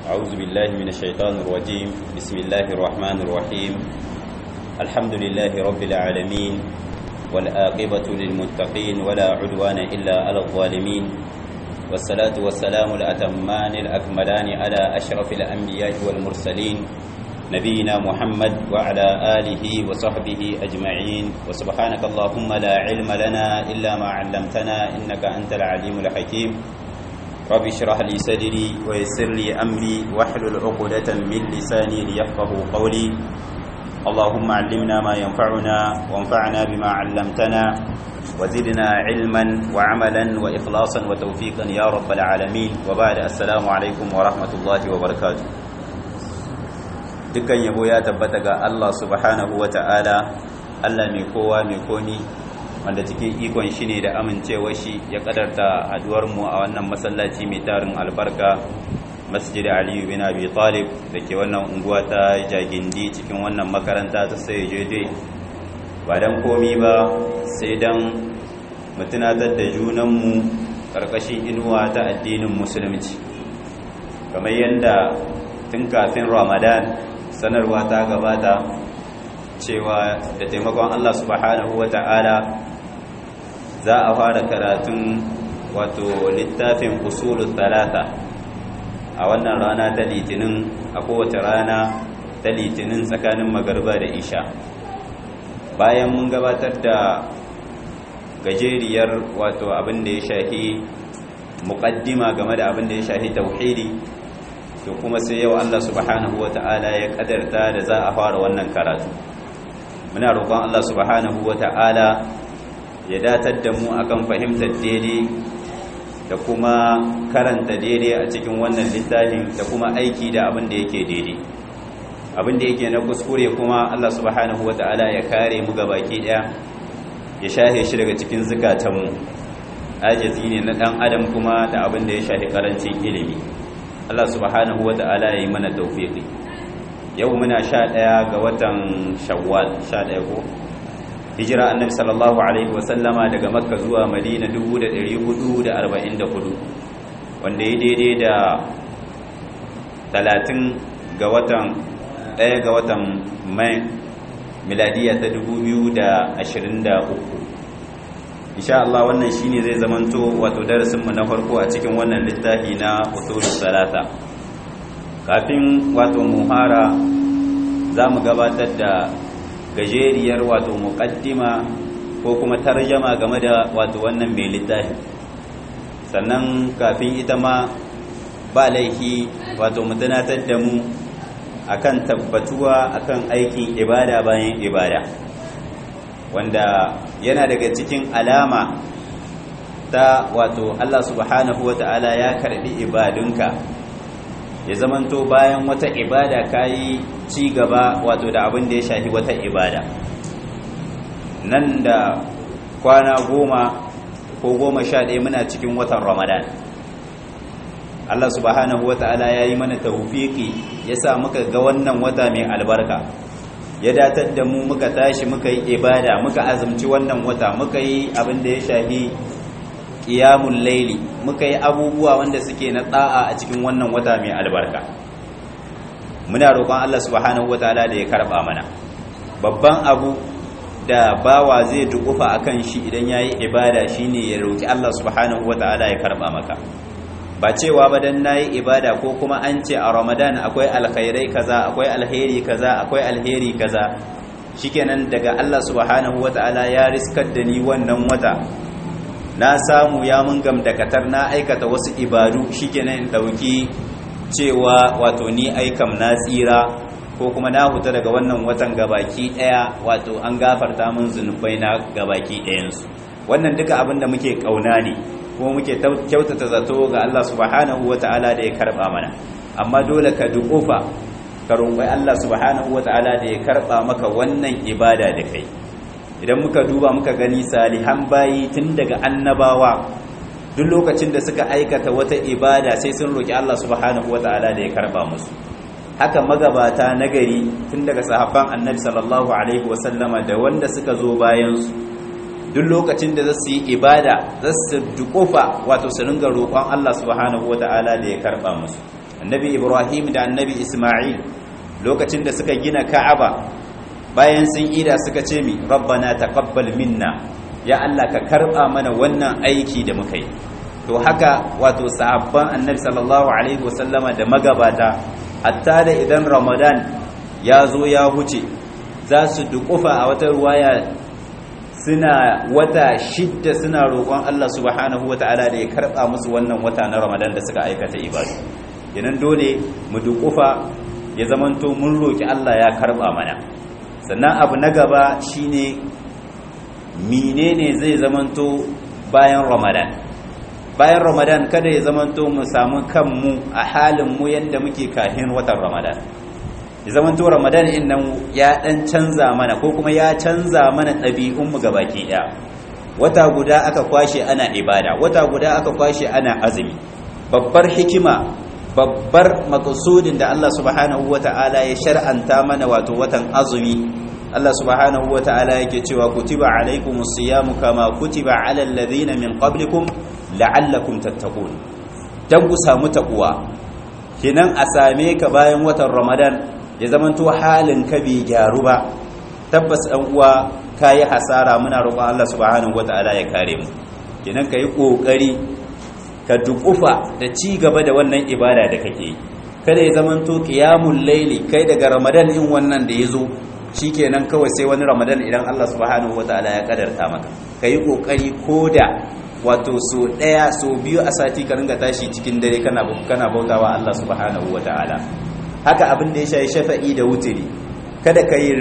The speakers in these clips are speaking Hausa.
أعوذ بالله من الشيطان الرجيم بسم الله الرحمن الرحيم الحمد لله رب العالمين والآقبة للمتقين ولا عدوان إلا على الظالمين والصلاة والسلام الأتمان الأكملان على أشرف الأنبياء والمرسلين نبينا محمد وعلى آله وصحبه أجمعين وسبحانك اللهم لا علم لنا إلا ما علمتنا إنك أنت العليم الحكيم رب اشرح لي صدري ويسر لي أمري واحلل عقدة من لساني ليفقه قولي اللهم علمنا ما ينفعنا وانفعنا بما علمتنا وزدنا علما وعملا وإخلاصا وتوفيقا يا رب العالمين وبعد السلام عليكم ورحمة الله وبركاته dukkan yabo ya tabbata ga Allah subhanahu wa ta'ala Allah mai kowa mai koni wanda cikin ikon shi ne da amincewa shi ya kadarta mu a wannan masallaci mai tarin albarka masjid aliyu bin abi talib da ke wannan unguwa ta jagindi cikin wannan makaranta ta sai jede ba don komi ba sai don mutunatar da junanmu karkashin inuwa ta addinin musulunci kamar yadda tun kafin ramadan sanarwa ta gabata cewa da taimakon Allah subhanahu wa ta'ala za a fara karatun wato littafin usulun talata a wannan rana ta litinin a kowace rana ta litinin tsakanin magarba da isha bayan mun gabatar da gajeriyar wato abin da ya shahi muƙaddima game da abin da ya shahi tauhidi to kuma sai yau Allah subhanahu wata'ala ya kadarta da za a fara wannan karatu muna roƙon Allah subhanahu wata'ala ya datar da mu akan fahimtar daidai da kuma karanta daidai a cikin wannan littafin da kuma aiki da abin da yake daidai abin da yake na kuskure kuma Allah subhanahu wata'ala ya kare mu gabaki daya ya shahe shi daga cikin zukatanmu ajizi ne na dan adam kuma da abin da ya shafi karancin ilimi Allah subhanahu wa ta'ala ya yi mana taufiqi yau muna sha ɗaya ga watan shawwal sha ɗaya ko hijira annabi sallallahu alaihi wa sallama daga makka zuwa madina 1444 wanda ya daidai da 30 ga watan ɗaya ga watan mai miladiya ta 2023 insha Allah wannan shine zai zamanto wato darasin mu na farko a cikin wannan littafi na usulus salata kafin wato muhara zamu gabatar da gajeriyar wato muqaddima ko kuma tarjama game da wato wannan mai littafi sannan kafin ita ma ba laifi wato mu tunatar da mu akan tabbatuwa akan aikin ibada bayan ibada wanda yana daga cikin alama ta wato Allah subhanahu wa ta'ala ya karbi ibadunka ya zamanto bayan wata ibada kayi ci gaba wato da abin da ya shafi wata ibada nan da kwana goma ko goma sha ɗaya muna cikin watan ramadan Allah subhanahu wa ta'ala ya yi mana taufiki ya sa muka ga wannan wata mai albarka ya datar da mu muka tashi muka yi ibada muka azumci wannan wata muka yi abin da ya shafi qiyamul laili muka yi abubuwa wanda suke na da'a a cikin wannan wata mai albarka muna roƙon Allah subhanahu wataala da ya karba mana babban abu da bawa zai dukufa akan shi idan yayi ibada shine ya roki Allah subhanahu wataala ya karba maka ba cewa ba dan nayi ibada ko kuma an ce a Ramadan akwai alkhairai kaza akwai alheri kaza akwai alheri kaza shikenan daga Allah subhanahu wataala ya riskar da ni wannan wata na samu ya mun gamdakatar na aikata wasu ibadu shikenan in dauki cewa wato ni aikam na tsira ko kuma na huta daga wannan watan gabaki daya wato an gafarta min zunubai na gabaki ɗayansu wannan duka abin da muke kauna ne kuma muke kyautata zato ga Allah subhanahu ta'ala da ya karba mana amma dole ka duƙofa ka roƙi Allah subhanahu ta'ala da ya karba maka wannan ibada da kai idan muka duba muka gani salihan bayi tun daga annabawa duk lokacin da suka aikata wata ibada sai sun roƙi Allah subhanahu ta'ala da ya karba musu haka magabata nagari tun daga sahabban annabi sallallahu alaihi wasallama da wanda suka zo bayan su duk lokacin da za su yi ibada za su dukofa wato su ringa roƙon Allah subhanahu wata'ala da ya karɓa musu annabi ibrahim da annabi isma'il lokacin da suka gina ka'aba bayan sun ida suka ce mi rabbana taqabbal minna ya Allah ka karba mana wannan aiki da muka yi to haka wato sahabban annabi sallallahu alaihi wasallama da magabata hatta da idan ramadan ya zo ya huce za su dukufa a wata ruwaya suna wata shidda suna roƙon Allah subhanahu wata'ala da ya karba musu wannan wata na ramadan da suka aikata ibadu kenan dole mu dukufa ya zamanto mun roki Allah ya karba mana sannan abu na gaba shine menene zai zamanto bayan ramadan bayan ramadan kada ya zamanto mu samu kanmu a halin mu yanda muke kahin watan ramadan ya zamanto ramadan in nan ya dan canza mana ko kuma ya canza mana ɗabi'un mu gabaki ɗaya wata guda aka kwashe ana ibada wata guda aka kwashe ana azumi babbar hikima babbar makasudin da Allah subhanahu wata'ala ya shar'anta mana wato watan azumi Allah subhanahu wata'ala yake cewa kutiba alaikumus siyamu kama kutiba alal ladina min qablikum la'allakum tattaqun dan ku samu takuwa kinan a same ka bayan watan Ramadan ya zamanto halin ka bai gyaru ba tabbas ɗan uwa kayi hasara muna roƙon Allah subhanahu wata'ala ya kare mu kinan kai kokari ka dukufa da ci gaba da wannan ibada da kake yi kada ya zamanto qiyamul layli kai daga ramadan in wannan da yazo shikenan kawai sai wani ramadan idan Allah subhanahu wataala ya kadarta maka kai kokari koda wato so daya so biyu a sati ka ringa tashi cikin dare kana kana bautawa Allah subhanahu wataala haka abin da ya shafi shafa'i da wutiri kada ka yi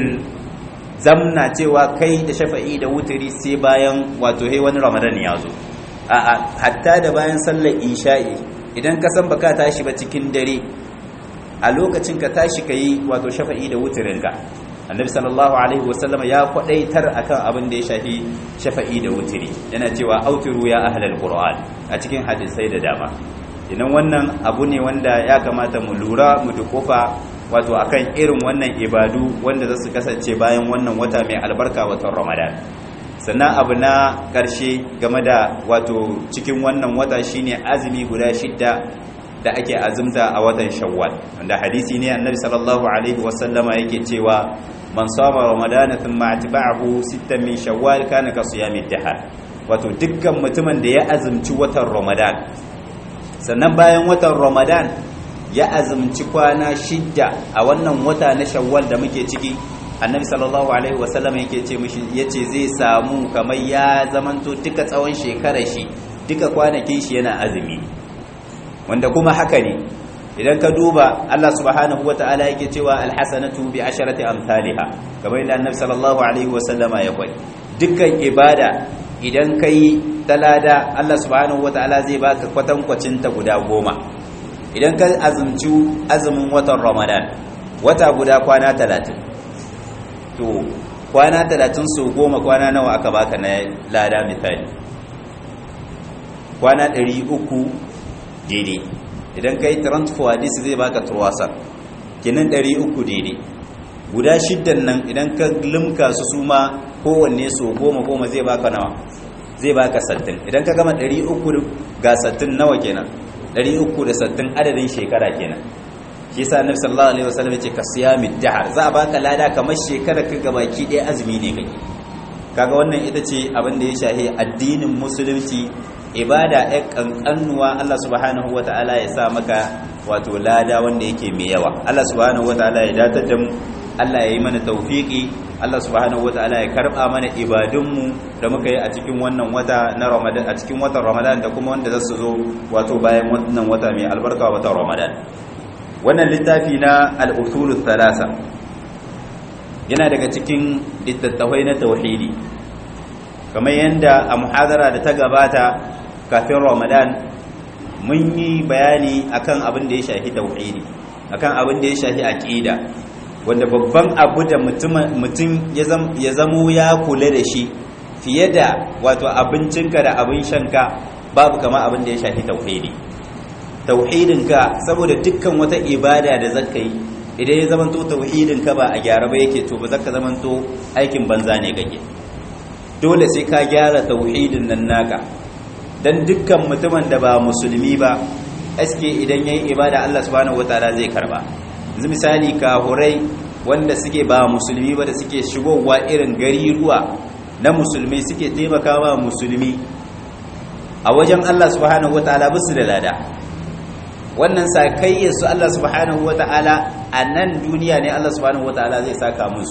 zamna cewa kai da shafa'i da wutiri sai bayan wato he wani ramadan ya zo a'a hatta da bayan sallar isha'i idan ka san baka tashi ba cikin dare a lokacin ka tashi ka yi wato shafa'i da wutirinka annabi sallallahu alaihi wasallama ya kwadaitar akan abin da ya shafi shafa'i da wutiri yana cewa autiru ya ahlal qur'an a cikin hadisai da dama idan wannan abu ne wanda ya kamata mu lura mu dukofa wato akan irin wannan ibadu wanda za su kasance bayan wannan wata mai albarka watan ramadan sannan abu na ƙarshe game da wato cikin wannan wata shine azumi guda shidda da ake azumta a watan shawwal wanda hadisi ne annabi sallallahu alaihi wasallama yake cewa man sama ramadana thumma atba'ahu sittan min shawwal kana ka siyami dahar wato dukkan mutumin da ya azumci watan ramadan sannan bayan watan ramadan ya azumci kwana shidda a wannan wata na shawwal da muke ciki annabi sallallahu alaihi wasallam yake ce mishi yace zai samu kamar ya zamanto duka tsawon shekarar shi duka kwanakin shi yana azumi wanda kuma haka ne idan ka duba Allah subhanahu wataala yake cewa alhasanatu bi asharati amsalha kamar yadda annabi sallallahu alaihi wasallam ya kwai dukkan ibada idan kai talada Allah subhanahu wataala zai baka kwatankwacin ta guda goma idan ka azumci azumin watan Ramadan wata guda kwana talatin. to kwana talatin su goma kwana nawa aka baka na lada misali kwana ɗari uku daidai idan ka yi transfer hadisi zai baka turwasa kinan ɗari uku daidai guda shiddan nan idan ka limka su su ma kowanne su goma goma zai baka nawa zai baka sattin idan ka gama ɗari uku ga sattin nawa kenan ɗari uku da sattin adadin shekara kenan shi yasa annabi sallallahu alaihi wasallam yace ka siyami dahar za a baka lada kamar shekara ka gabaki ɗaya azumi ne kake kaga wannan ita ce abin da ya shahi addinin musulunci ibada ɗaya kankanuwa Allah subhanahu wataala ya sa maka wato lada wanda yake mai yawa Allah subhanahu wataala ya datar da mu Allah ya yi mana tawfiki Allah subhanahu wataala ya karba mana ibadunmu da muka yi a cikin wannan wata na Ramadan a cikin watan Ramadan da kuma wanda zasu zo wato bayan wannan wata mai albarka watan Ramadan wannan littafi na al'usulun thalasa yana daga cikin littattafai na tauhidi kamar yadda a muhadara da ta gabata kafin ramadan mun yi bayani akan abin da ya shafi tauhidi akan abin da ya shafi aqida wanda babban abu da mutum ya zamo ya kula da shi fiye da wato abincinka da abin shanka babu kama abin da ya shafi tauhidi tauhidinka saboda dukkan wata ibada da zaka yi idan ya zamanto tauhidinka ba a gyara ba yake to ba zaka zamanto aikin banza ne kake dole sai ka gyara tauhidin nan naka dan dukkan mutumin da ba musulmi ba aske idan yayi ibada Allah subhanahu wataala zai karba yanzu misali kahurai wanda suke ba musulmi ba da suke shigowa irin gari ruwa na musulmi suke taimakawa musulmi a wajen Allah subhanahu wataala bisu da lada wannan sakayyar su Allah subhanahu wataala a nan duniya ne Allah subhanahu wataala zai saka musu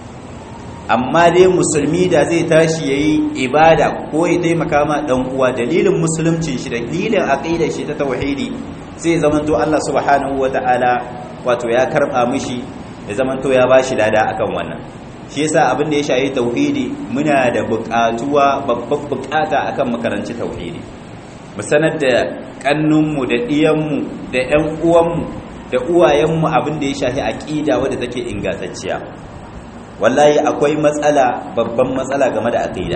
amma dai musulmi da zai tashi yayi ibada ko ya taimaka ma dan uwa dalilin musuluncin shi dalilin aqidar shi ta tauhidi sai zamanto Allah subhanahu wataala wato ya karba mishi ya zamanto ya bashi lada akan wannan shi yasa abin da ya shayi tauhidi muna da buƙatuwa babban buƙata akan makaranci tauhidi mu sanar da kannunmu da ɗiyanmu da ƴan uwanmu da uwayenmu abin da ya shafi aqida wadda take ingantacciya wallahi akwai matsala babban matsala game da aqida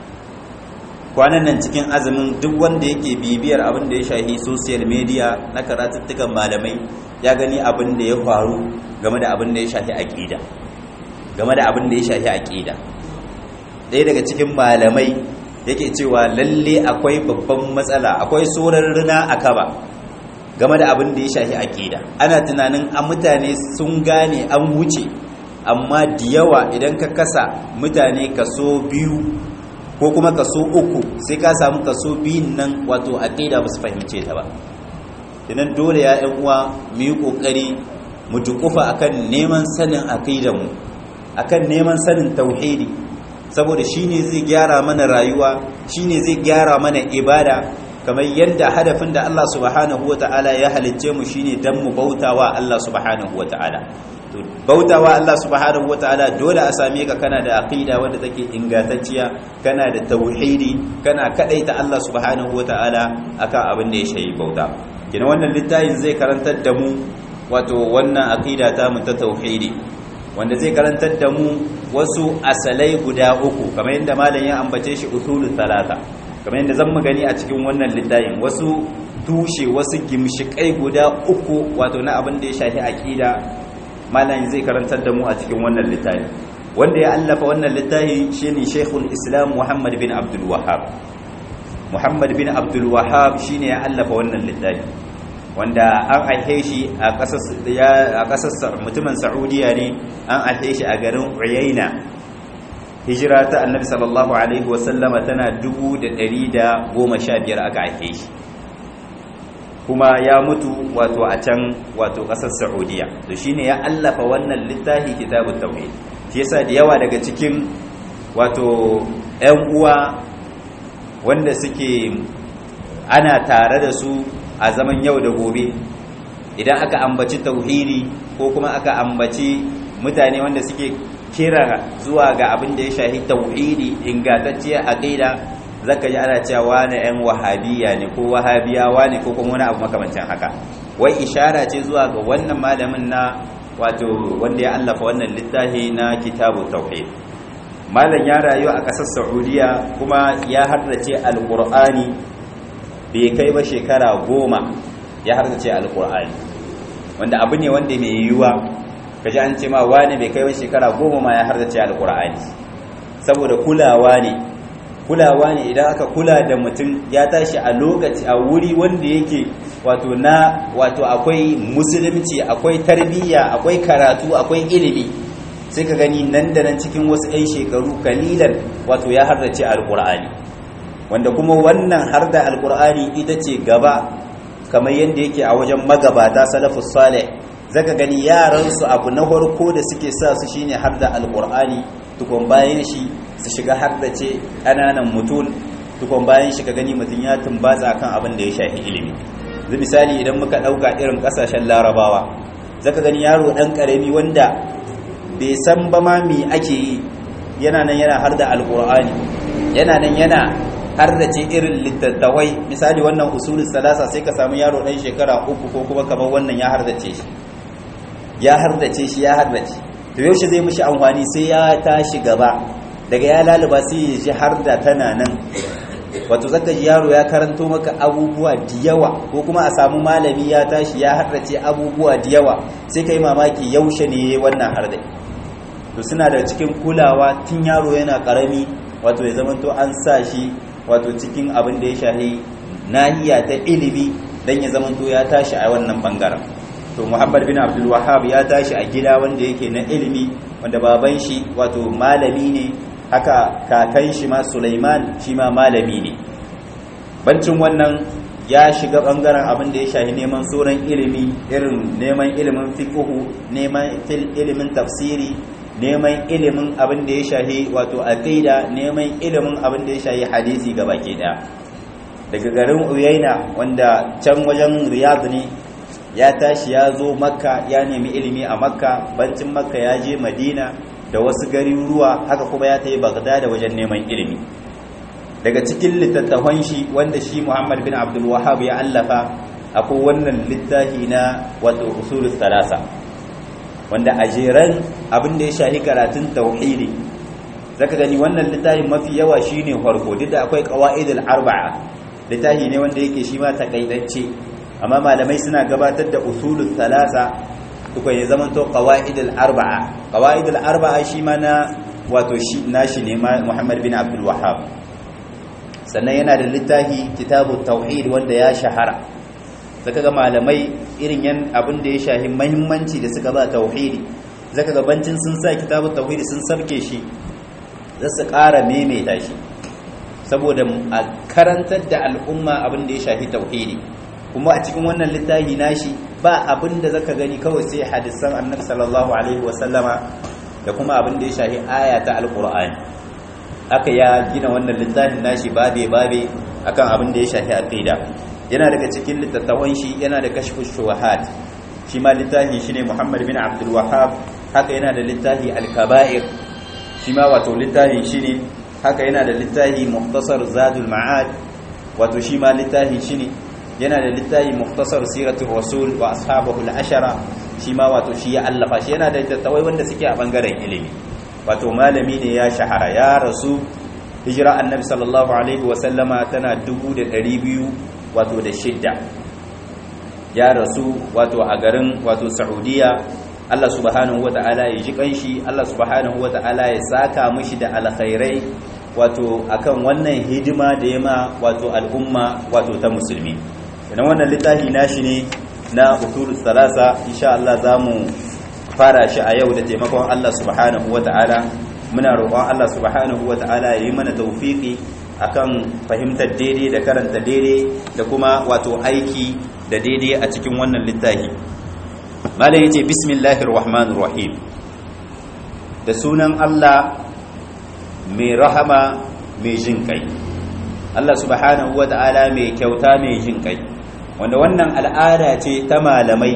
kwanan nan cikin azumin duk wanda yake bibiyar abin da ya shafi social media na karatuttukan malamai ya gani abin da ya faru game da abin da ya shafi aqida game da abin da ya shafi aqida ɗaya daga cikin malamai yake cewa lalle akwai babban matsala akwai sorar rina a kaba game da abin da ya shafi aqida ana tunanin a mutane sun gane an wuce amma da yawa idan ka kasa mutane kaso biyu ko kuma kaso uku sai ka samu kaso biyun nan wato aqida ba su fahimce ta ba idan dole ya yan uwa mu yi kokari mu dukufa akan neman sanin aqidar mu akan neman sanin tauhidi saboda shine zai gyara mana rayuwa shine zai gyara mana ibada kamar yadda hadafin da Allah subhanahu wataala ya halicce mu shine dan mu bautawa Allah subhanahu wataala to bautawa Allah subhanahu wataala dole a same ka kana da aqida wanda take ingantacciya kana da tauhidi kana kadaita Allah subhanahu wataala akan abin da ya shayi bauta kina wannan littafin zai karantar da mu wato wannan aqida ta mu ta tauhidi wanda zai karantar da mu wasu asalai guda uku kamar yadda malam ya ambace shi usulul talata kamar yadda zan gani a cikin wannan littafin wasu tushe wasu gimshikai guda uku wato na abin da ya shafi aqida malam zai karantar da mu a cikin wannan littafi wanda ya allafa wannan littafi shine Sheikhul Islam Muhammad bin Abdul Wahhab Muhammad bin Abdul Wahhab shine ya allafa wannan littafi wanda an aihe shi a kasar ya a kasar mutumin Saudiya ne an aihe shi a garin Uyayna hijira ta Annabi sallallahu alaihi wasallama tana 1115 aka aihe shi kuma ya mutu wato a can wato kasar Saudiya to shine ya allafa wannan littafi kitabut tauhid shi yasa da yawa daga cikin wato ƴan uwa wanda suke ana tare da su a zaman yau da gobe idan aka ambaci tauhidi ko kuma aka ambaci mutane wanda suke kira zuwa ga abin da ya shahi tauhidi ingantacciyar aqida zaka ji ana cewa wani ‘yan wahabiya ne ko wahabiyawa ne ko kuma wani abu makamancin haka wai ishara ce zuwa ga wannan malamin na wato wanda ya allafa wannan littafi na kitabu tauhid malam ya rayu a ƙasar saudiya kuma ya hardace alƙur'ani bai kai ba shekara goma ya hardace alƙur'ani wanda abu ne wanda mai yiwuwa kaji an ce ma wani bai kai ba shekara goma ma ya hardace alƙur'ani saboda kulawa ne kulawa ne idan aka kula da mutum ya tashi a lokaci a wuri wanda yake wato na wato akwai musulunci akwai tarbiyya akwai karatu akwai ilimi sai ka gani nan da nan cikin wasu 'yan shekaru kalilan wato ya hardace alkur'ani wanda kuma wannan har da alkur'ani ita ce gaba kamar yadda yake a wajen magabata salafus salih zaka gani yaransu abu na farko da suke sa su shine har da alkur'ani tukun bayan shi su shiga har da ce ƙananan mutum tukun bayan shi ka gani mutum ya tumbatsa kan abin da ya shafi ilimi zai misali idan muka ɗauka irin ƙasashen larabawa zaka gani yaro ɗan ƙarami wanda bai san ba ma me ake yi yana nan yana har da alƙur'ani yana nan yana har da ce irin littattafai misali wannan usulun salasa sai ka samu yaro ɗan shekara uku ko kuma kamar wannan ya har da ce shi ya har da ce shi ya har da ce to yaushe zai mishi amfani sai ya tashi gaba daga ya laluba sai ya ji har da tana nan wato zaka ji yaro ya karanto maka abubuwa da yawa ko kuma a samu malami ya tashi ya harrace abubuwa da yawa sai kai mamaki yaushe ne wannan harda to suna da cikin kulawa tun yaro yana karami wato ya zamanto an sa shi wato cikin abin da ya shahi nahiya ta ilimi dan ya zamanto ya tashi a wannan bangaren to Muhammad bin Abdul Wahhab ya tashi a gida wanda yake na ilimi wanda baban shi wato malami ne haka kakan shi ma Sulaiman shi ma malami ne bancin wannan ya shiga bangaren abin da ya shahi neman sauran ilimi irin neman ilimin fiqhu neman ilimin tafsiri neman ilimin abin da ya shahi wato aqida neman ilimin abin da ya shahi hadisi baki daya daga garin Uyaina wanda can wajen Riyadh ne ya tashi ya zo Makka ya nemi ilimi a Makka bancin Makka ya je Madina da wasu garuruwa haka kuma ya tafi Baghdad wajen neman ilimi daga cikin littattafan shi wanda shi Muhammad bin Abdul Wahhab ya allafa akwai wannan littafi na wato usulus salasa wanda a jeran abin da ya shahi karatun tauhidi zaka gani wannan littafin mafi yawa shine farko duk da akwai qawaidul arba'a littafi ne wanda yake shi ma takaitacce amma malamai suna gabatar da usulus salasa duka ya zama to qawaidul arba'a qawaidul arba'a shi ma na wato shi nashi ne Muhammad bin Abdul Wahhab sannan yana da littafi kitabu tauhid wanda ya shahara zaka ga malamai irin yan abin da ya shahi muhimmanci da suka ba tauhidi zaka ga bancin sun sa kitabu tauhidi sun sarke shi za su ƙara maimaita shi saboda a karantar da al'umma abin da ya shahi tauhidi kuma a cikin wannan littafi nashi ba abin da zaka gani kawai sai hadisan annabi sallallahu alaihi wasallama da kuma abin da ya shahi aya ta alqur'ani aka ya gina wannan littafin nashi babe babe akan abin da ya shafi aqida yana daga cikin littattafan shi yana da kashfu shubuhat shi ma littafi shine Muhammad bin Abdul Wahhab haka yana da littafi al-kaba'ir shi ma wato littafi shine haka yana da littafi mukhtasar zadul ma'ad wato shi ma littafi shine yana da littafi mukhtasar siratul rasul wa ashabahu al-ashara shi ma wato shi ya allafa shi yana da littattafai wanda suke a bangaren ilimi wato malami ne ya shahara ya rasu hijira annabi sallallahu alaihi wasallama tana 200 wato da shidda ya rasu wato a garin wato saudiya Allah subhanahu wata'ala ya ji kanshi Allah subhanahu wata'ala ya saka mishi da alkhairai wato akan wannan hidima da yama wato al'umma wato ta musulmi idan wannan littafi nashi ne na usulus salasa insha Allah zamu fara shi a yau da taimakon Allah subhanahu wata'ala muna roƙon Allah subhanahu wata'ala ya yi mana tawfiki akan fahimtar daidai da karanta daidai da kuma wato aiki da daidai a cikin wannan littafi malam yace bismillahir rahmanir rahim da sunan Allah mai rahama mai jin kai Allah subhanahu wata'ala mai kyauta mai jin kai wanda wannan al'ada ce ta malamai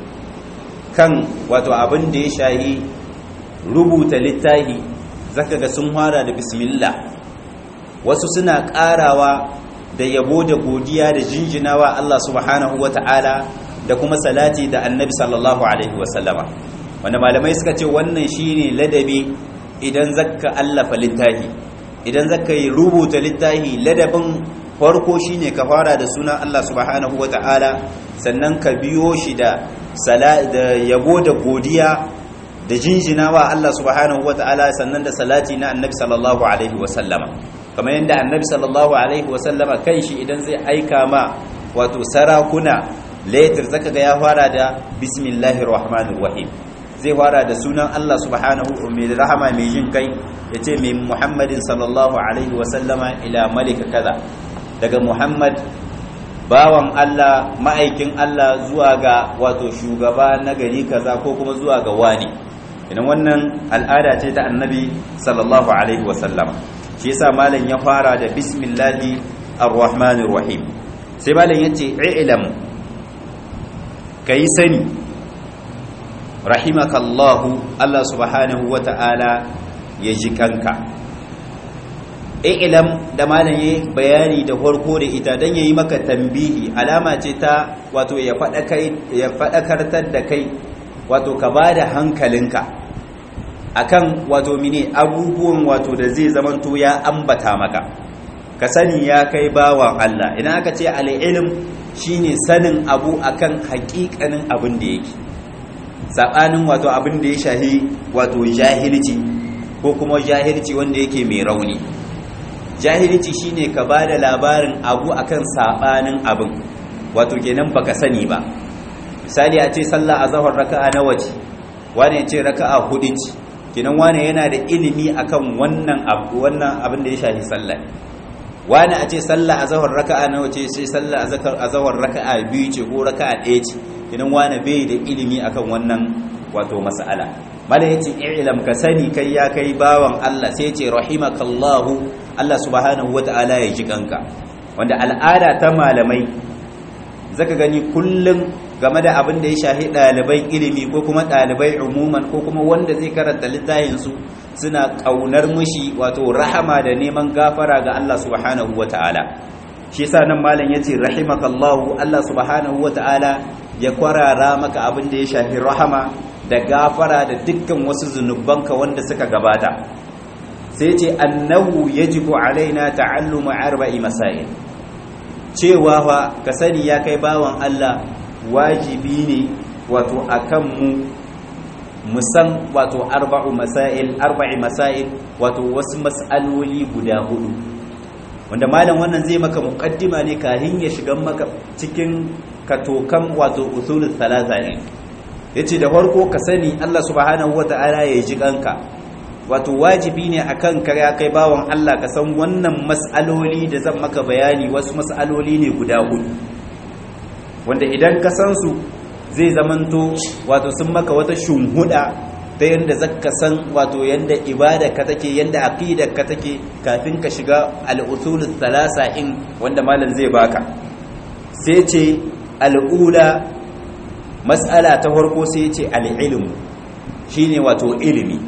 kan wato abin da ya shahi rubuta littafi zaka ga sun fara da bismillah wasu suna karawa da yabo da godiya da jinjinawa Allah subhanahu wata'ala da kuma salati da annabi sallallahu alaihi wasallama wanda malamai suka ce wannan shine ladabi idan zaka allafa littafi idan zaka yi rubuta littafi ladabin farko shine ka fara da sunan Allah subhanahu wata'ala sannan ka biyo shi da da yabo da godiya da jinjinawa Allah subhanahu wata'ala sannan da salati na annabi sallallahu alaihi wasallama kamar yadda annabi sallallahu alaihi wasallama kai shi idan zai aika ma wato sarakuna letter zaka ga ya fara da bismillahir rahmanir rahim zai fara da sunan Allah subhanahu mai rahama mai jin kai yace mai muhammadin sallallahu alaihi wasallama ila malika kaza daga muhammad bawan Allah ma'aikin Allah zuwa ga wato shugaba na gari kaza ko kuma zuwa ga wani idan wannan al'ada ce ta annabi sallallahu alaihi wasallam shi yasa malam ya fara da bismillahi arrahmanir rahim sai malam yace i'lam kai sani rahimakallahu Allah subhanahu wata'ala ya ji kanka i'lam da malam yayi bayani da farko da ita dan yayi maka tambihi alama ce ta wato ya fada kai ya fadakartar da kai wato ka bada hankalinka akan wato mine abubuwan wato da zai zamanto ya ambata maka ka sani ya kai bawan Allah idan aka ce al-ilm shine sanin abu akan haƙiƙanin abin da yake sabanin wato abin da ya shahi wato jahilci ko kuma jahilci wanda yake mai rauni jahilci shine ka bada labarin abu akan sabanin abin wato kenan baka sani ba misali a ce sallah azhar raka'a nawa ce wani ya ce raka'a hudu ce kenan wani yana da ilimi akan wannan abu wannan abin da ya shafi sallah wani a ce sallah azhar raka'a nawa ce sai sallah azhar raka'a biyu ce ko raka'a ɗaya ce kenan wani bai da ilimi akan wannan wato mas'ala mala yace i'lam ka sani kai ya kai bawan Allah sai yace rahimakallahu Allah subhanahu wata'ala ya ji kanka wanda al'ada ta malamai zaka gani kullum game da abin da ya shahi ɗaliban ilimi ko kuma ɗalibai umuman ko kuma wanda zai karanta littafinsu suna ƙaunar mushi wato rahama da neman gafara ga Allah subhanahu wa ta'ala shi yasa nan malam yace rahimakallahu Allah subhanahu wa ta'ala ya kwarara maka abin da ya shahi rahama da gafara da dukkan wasu zunubanka wanda suka gabata sai ce annahu yajibu alaina ta'allumu arba'i masail cewa fa ka sani ya kai bawan Allah wajibi ne wato akan mu musan wato arba'u masail arba'i masail wato wasu mas'aloli guda hudu wanda malam wannan zai maka muqaddima ne kahin ya shiga maka cikin katokan wato usulul thalatha ne yace da farko ka sani Allah subhanahu wataala ya ji kanka wato wajibi ne akan ka ya kai bawan Allah ka san wannan mas'aloli da zan maka bayani wasu mas'aloli ne guda hudu wanda idan ka san su zai zamanto wato sun maka wata shunhuda ta yadda zaka san wato yadda ibada ka take yadda aqidar ka take kafin ka shiga al-usul thalasa in wanda malam zai baka sai ce al-ula mas'ala ta farko sai ce al-ilm shine wato ilimi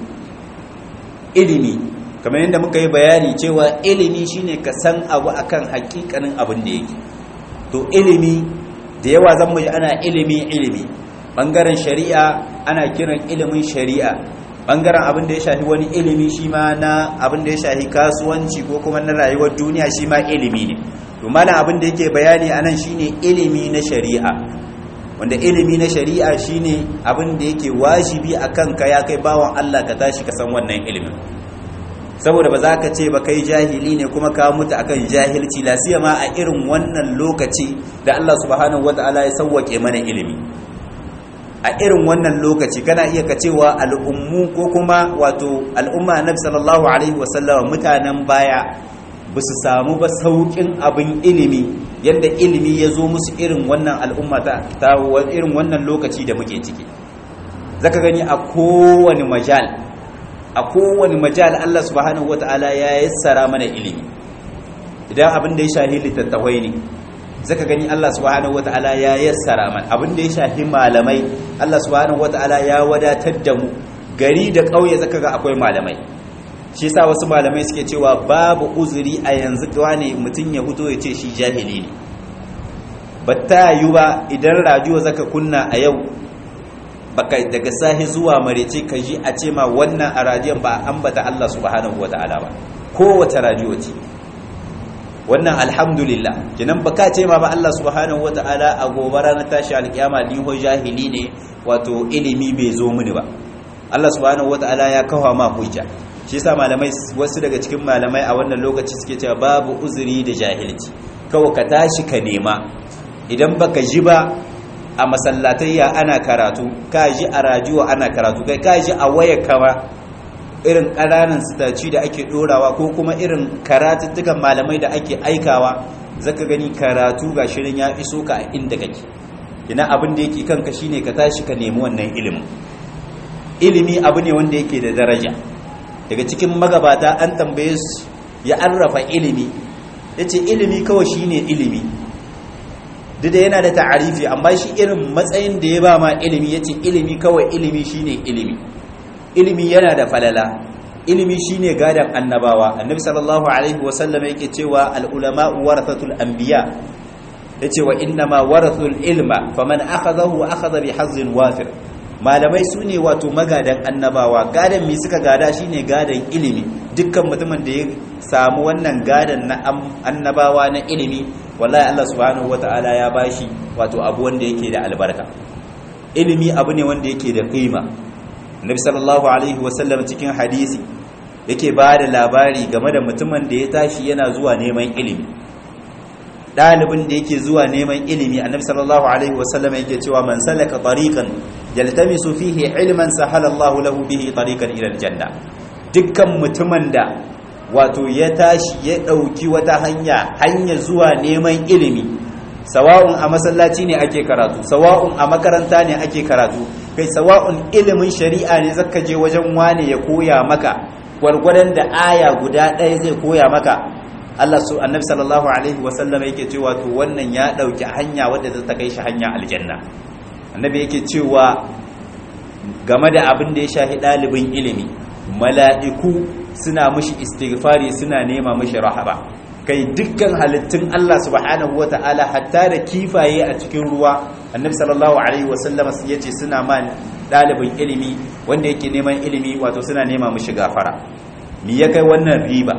ilimi kamar yadda muka yi bayani cewa ilimi shine ka san abu akan hakikanin abin da yake to ilimi da yawa zan mu ana ilimi ilimi bangaren shari'a ana kiran ilimin shari'a bangaren abin da ya shafi wani ilimi shi ma na abin da ya shafi kasuwanci ko kuma na rayuwar duniya shi ma ilimi ne to malam abin da yake bayani anan shine ilimi na shari'a wanda ilimi na shari'a shine abin da yake wajibi akan ka ya kai bawan Allah ka tashi ka san wannan ilimin saboda ba za ka ce ba kai jahili ne kuma ka mutu akan jahilci la siyama a irin wannan lokaci da Allah subhanahu wataala ya sauwake mana ilimi a irin wannan lokaci kana iya ka cewa al'ummu ko kuma wato al'umma annabi sallallahu alaihi wasallam mutanen baya ba su samu ba saukin abin ilimi yadda ilimi ya zo musu irin wannan al'umma ta irin wannan lokaci da muke ciki zaka gani a kowane majal a kowane majal Allah subhanahu wata'ala ya yassara mana ilimi idan abin da ya shahi littattafai ne zaka gani Allah subhanahu wata'ala ya yassara mana abin da ya shahi malamai Allah subhanahu wata'ala ya wadatar da mu gari da ƙauye zaka ga akwai malamai shi yasa wasu malamai suke cewa babu uzuri a yanzu wane mutum ya fito ya ce shi jahili ne ba ta yi ba idan rajuwa zaka kunna a yau baka daga sahi zuwa marece ka ji a ce ma wannan a radiyon ba ambata Allah subhanahu wata'ala ba kowace radiyo ce wannan alhamdulillah kinan baka ce ma ba Allah subhanahu wata'ala a gobara na tashi alkiyama ni ho jahili ne wato ilimi bai zo mini ba Allah subhanahu wata'ala ya kawo ma hujja shi yasa malamai wasu daga cikin malamai a wannan lokaci suke cewa babu uzuri da jahilci kawai ka tashi ka nema idan baka ji ba a masallatayya ana karatu ka ji a rajuwa ana karatu kai ka ji a waya kama irin ƙananan sitaci da ake ɗorawa ko kuma irin karatuttukan malamai da ake aikawa zaka gani karatu ga shirin ya iso ka a inda kake ina abin da yake kanka shine ka tashi ka nemi wannan ilimin ilimi abu ne wanda yake da daraja daga cikin magabata an tambaye su ya arrafa ilimi yace ilimi kawai shine ilimi duk da yana da ta'arifi amma shi irin matsayin da ya ba ma ilimi yace ilimi kawai ilimi shine ilimi ilimi yana da falala ilimi shine gadan annabawa annabi sallallahu alaihi wasallam yake cewa al ulama warathatul anbiya yace wa inna ma warathul ilma faman akhadahu akhadha bi hazzin wafir malamai su ne wato magadan annabawa gadan mi suka gada shine gadan ilimi dukkan mutumin da ya samu wannan gadan na annabawa na ilimi wallahi Allah subhanahu wataala ya bashi wato abu wanda yake da albarka ilimi abu ne wanda yake da kima Nabi sallallahu alaihi wasallam cikin hadisi yake ba da labari game da mutumin da ya tashi yana zuwa neman ilimi dalibin da yake zuwa neman ilimi annabi sallallahu alaihi wasallam yake cewa man salaka tariqan yaltamisu fihi ilman sahala Allahu lahu bihi tariqan ila aljanna dukkan mutumin da wato ya tashi ya dauki wata hanya hanya zuwa neman ilimi sawa'un a masallaci ne ake karatu sawa'un a makaranta ne ake karatu kai sawa'un ilimin shari'a ne zaka je wajen wane ya koya maka gwargwadon da aya guda ɗaya zai koya maka Allah su annabi sallallahu alaihi wasallam yake cewa to wannan ya dauki hanya wadda ta kai shi hanya aljanna annabi yake cewa game da abin da ya shahi dalibin ilimi mala'iku suna mishi istighfari suna nema mishi rahaba kai dukkan halittun Allah subhanahu wata'ala hatta da kifaye a cikin ruwa annabi sallallahu alaihi wasallam yace suna ma dalibin ilimi wanda yake neman ilimi wato suna nema mishi gafara me ya kai wannan riba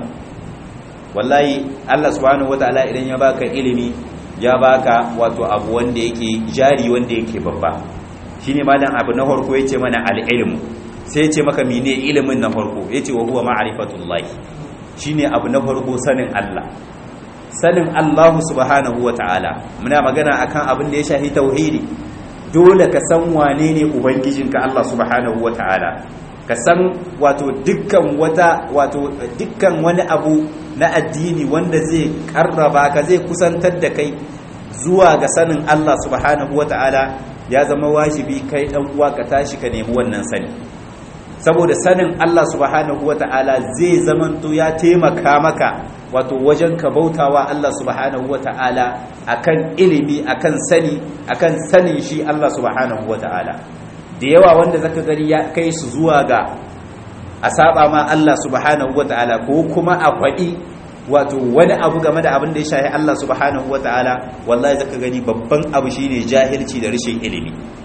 wallahi Allah subhanahu wataala idan ya baka ilimi ya baka wato abu wanda yake jari wanda yake babba shine malam abu na farko yace mana al-ilmu sai yace maka mene ilimin na farko yace wa huwa ma'rifatullah shine abu na farko sanin Allah sanin Allah subhanahu wataala muna magana akan abin da ya shafi tauhidi dole ka san wane ne ubangijinka Allah subhanahu wataala ka san wato dukkan wata wato dukkan wani abu na addini wanda zai karraba ka zai kusantar da kai zuwa ga sanin Allah subhanahu wata'ala ya zama wajibi kai dan uwa ka tashi ka nemi wannan sani saboda sanin Allah subhanahu wata'ala zai zamanto ya taimaka maka wato wajen ka bautawa Allah subhanahu wata'ala akan ilimi akan sani akan sanin shi Allah subhanahu wata'ala da yawa wanda zaka gani ya kai su zuwa ga a saba ma Allah subhanahu wata'ala ko kuma a faɗi wato wani abu game da abin da ya shahi Allah subhanahu wata'ala wallahi zaka gani babban abu shine jahilci da rashin ilimi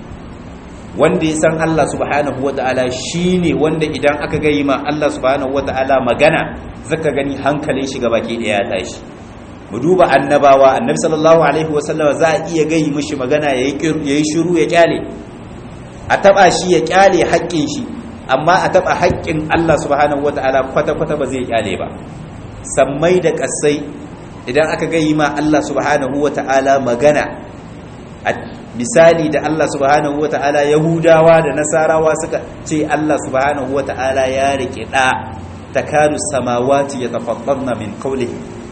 wanda ya san Allah subhanahu wata'ala shine wanda idan aka gayi ma Allah subhanahu wata'ala magana zaka gani hankalin shi baki daya ya tashi mu duba annabawa annabi sallallahu alaihi wasallam za a iya gayi mishi magana yayi yayi shiru ya kyale a taba shi ya kyale haƙƙin shi amma a taba haƙƙin Allah subhanahu wata'ala kwata-kwata ba zai kyale ba sammai da ƙasai idan aka gayi ma Allah subhanahu wata'ala magana a misali da Allah subhanahu wata'ala yahudawa da nasarawa suka ce Allah subhanahu wata'ala ya rike da takadu samawati yatafattarna min qawlihi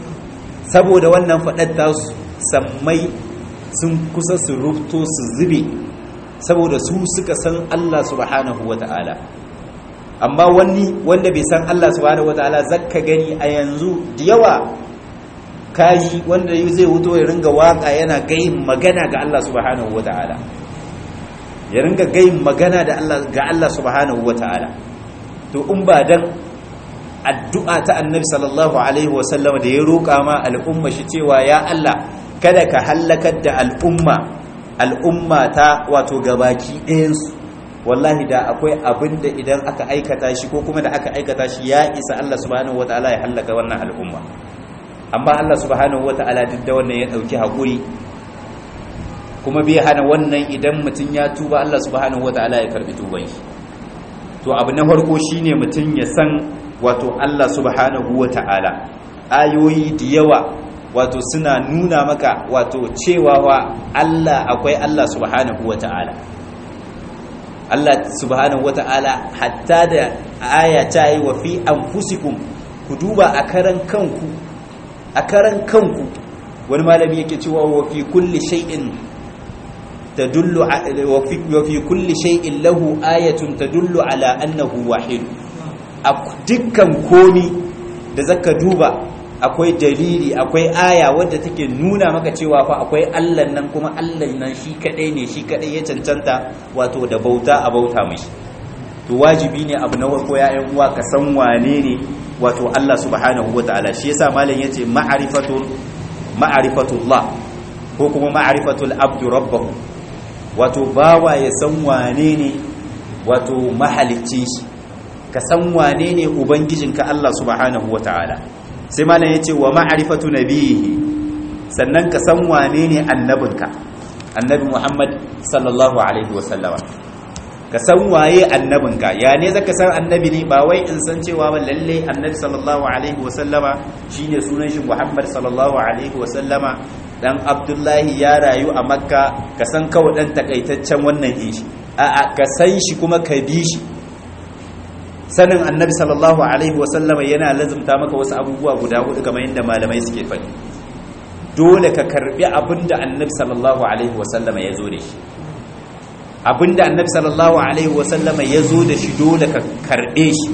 saboda wannan fadar ta sammai sun kusa su rufto su zube saboda su suka san Allah subhanahu wata'ala amma wani wanda bai san Allah subhanahu wataala zakka gani a yanzu da yawa kayi wanda zai wuto ya ringa waka yana gayin magana ga Allah subhanahu wataala ya ringa gayin magana da Allah ga Allah subhanahu wataala to in ba dan addu'a ta annabi sallallahu alaihi wasallam da ya roƙa ma al'umma shi cewa ya Allah kada ka hallakar da al'umma al'umma ta wato gabaki ɗayansu wallahi da akwai abin da idan aka aikata shi ko kuma da aka aikata shi ya isa Allah subhanahu wataala ya hallaka wannan al'umma amma Allah subhanahu wataala duk da wannan ya dauki hakuri kuma bai hana wannan idan mutum ya tuba Allah subhanahu wataala ya karbi tuban shi to abu na farko shine mutum ya san wato Allah subhanahu wataala ayoyi da yawa wato suna nuna maka wato cewa wa Allah akwai Allah subhanahu wataala Allah subhanahu wata'ala hatta da aya ta yi wa fi anfusikum ku duba a karan kanku a karan kanku wani malami yake cewa wa fi kulli shay'in tadullu wa fi kulli shay'in lahu ayatun tadullu ala annahu wahid a dukkan komi da zaka duba akwai dalili akwai aya wadda take nuna maka cewa fa akwai Allah nan kuma Allah nan shi kadai ne shi kadai ya cancanta wato da bauta a bauta mishi to wajibi ne abu na farko ya ƴan uwa ka san wane ne wato Allah subhanahu wataala shi yasa malam yace ma'rifatul ma'rifatullah ko kuma ma'rifatul abdu rabbahu wato bawa ya san wane ne wato mahaliccin shi ka san wane ne ubangijinka Allah subhanahu wataala sai malam ya ce wa ma'arifatu nabihi sannan ka san wane ne annabinka annabi muhammad sallallahu alaihi wasallama ka san waye annabinka ya ne zaka san annabi ne ba wai in san cewa ba lalle annabi sallallahu alaihi wasallama shine sunan shi muhammad sallallahu alaihi wasallama dan abdullahi ya rayu a makka ka san kawai dan takaitaccen wannan din shi a ka san shi kuma ka bi shi sanin annabi sallallahu alaihi wasallama yana lazumta maka wasu abubuwa guda hudu kamar yadda malamai suke faɗi dole ka karbi abinda annabi sallallahu alaihi wasallama ya zo da shi abinda annabi sallallahu alaihi wasallama ya zo da shi dole ka karbe shi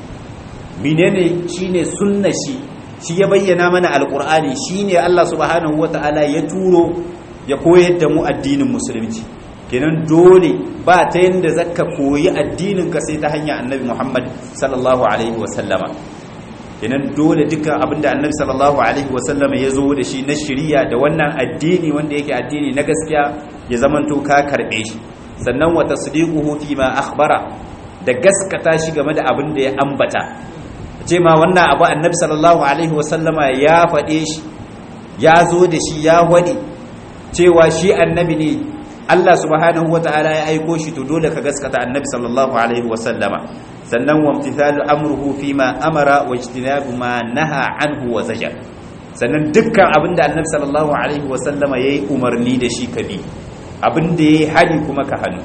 menene shine sunna shi shi ya bayyana mana alqur'ani shine Allah subhanahu wataala ya turo ya koyar da mu addinin musulunci kenan dole ba ta yanda zaka koyi addinin ka sai ta hanyar annabi Muhammad sallallahu alaihi wasallama kenan dole dukkan abinda annabi sallallahu alaihi wasallama ya zo da shi na shiriya da wannan addini wanda yake addini na gaskiya ya zamanto ka karbe shi sannan wa tasdiquhu fi ma akhbara da gaskata shi game da abin da ya ambata ce ma wannan abu annabi sallallahu alaihi wasallama ya faɗe shi ya zo da shi ya wadi cewa shi annabi ne Allah subhanahu wata'ala ya aiko shi to dole ka gaskata annabi sallallahu alaihi wasallama sannan wa imtithalu amruhu fi ma amara wa ijtinabu ma naha anhu wa zajar sannan dukkan abin da annabi sallallahu alaihi wasallama yayi umarni da shi ka bi abin da yayi hali kuma ka hannu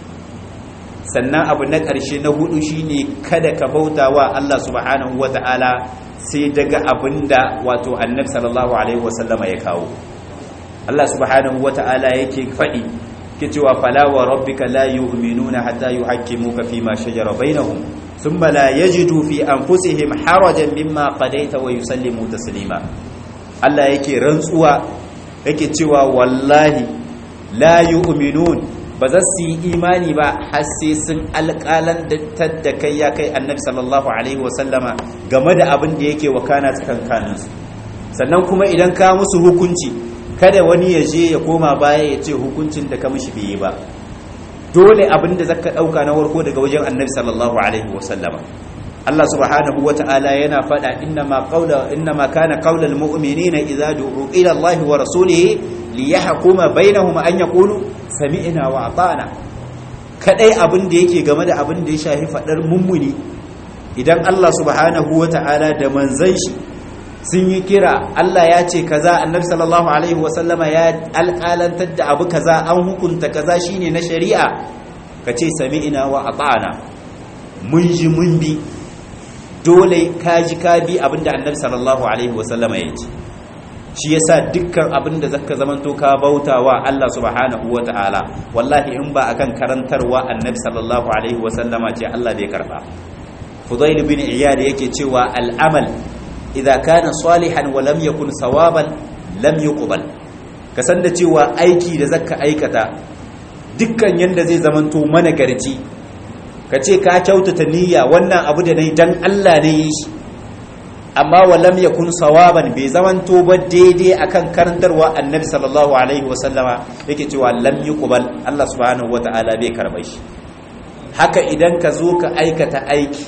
sannan abu na ƙarshe na hudu shine kada ka bauta wa Allah subhanahu wata'ala sai daga abin da wato annabi sallallahu alaihi wasallama ya kawo Allah subhanahu wata'ala yake faɗi ke cewa fala wa rabbika la yu'minuna hatta yuhakkimuka fima shajara bainahum thumma la yajidu fi anfusihim harajan mimma qadaita wa yusallimu taslima Allah yake rantsuwa yake cewa wallahi la yu'minun ba za su yi imani ba har sai sun alƙalan da kai ya kai annabi sallallahu alaihi wasallama game da abin da yake wakana tsakankaninsu sannan kuma idan ka musu hukunci kada wani ya je ya koma baya ya ce hukuncin da ka mishi bai yi ba dole abin da zaka ɗauka na warko daga wajen annabi sallallahu alaihi wasallama Allah subhanahu wata'ala yana faɗa innama qawla innama kana qawlal mu'minina idza du'u ila Allah wa rasulihi liyahkuma bainahum an yaqulu sami'na wa ata'na kadai abin da yake game da abin da ya shafi fadar mummuni idan Allah subhanahu wata'ala da manzon shi sun yi kira Allah ya ce kaza annabi sallallahu alaihi wa sallama ya alƙalantar da abu kaza an hukunta kaza shine na shari'a kace sami'na wa ata'na mun ji mun bi dole ka ji ka bi abinda annabi sallallahu alaihi wasallama ya ce shi yasa dukkan abinda zaka zamanto ka bautawa Allah subhanahu wataala wallahi in ba akan karantarwa annabi sallallahu alaihi wasallama ce Allah bai karba Fudail bin Iyad yake cewa al'amal idza kana salihan wa lam yakun sawaban lam yuqbal ka san da cewa aiki da zaka aikata dukkan yanda zai zamanto mana garci ka ce ka kyautata niyya wannan abu da nayi dan Allah ne yi shi amma walam yakun sawaban bai zamanto ba daidai akan karantarwa annabi sallallahu alaihi wasallama yake cewa lam yuqbal Allah subhanahu wataala bai karba shi haka idan ka zo ka aikata aiki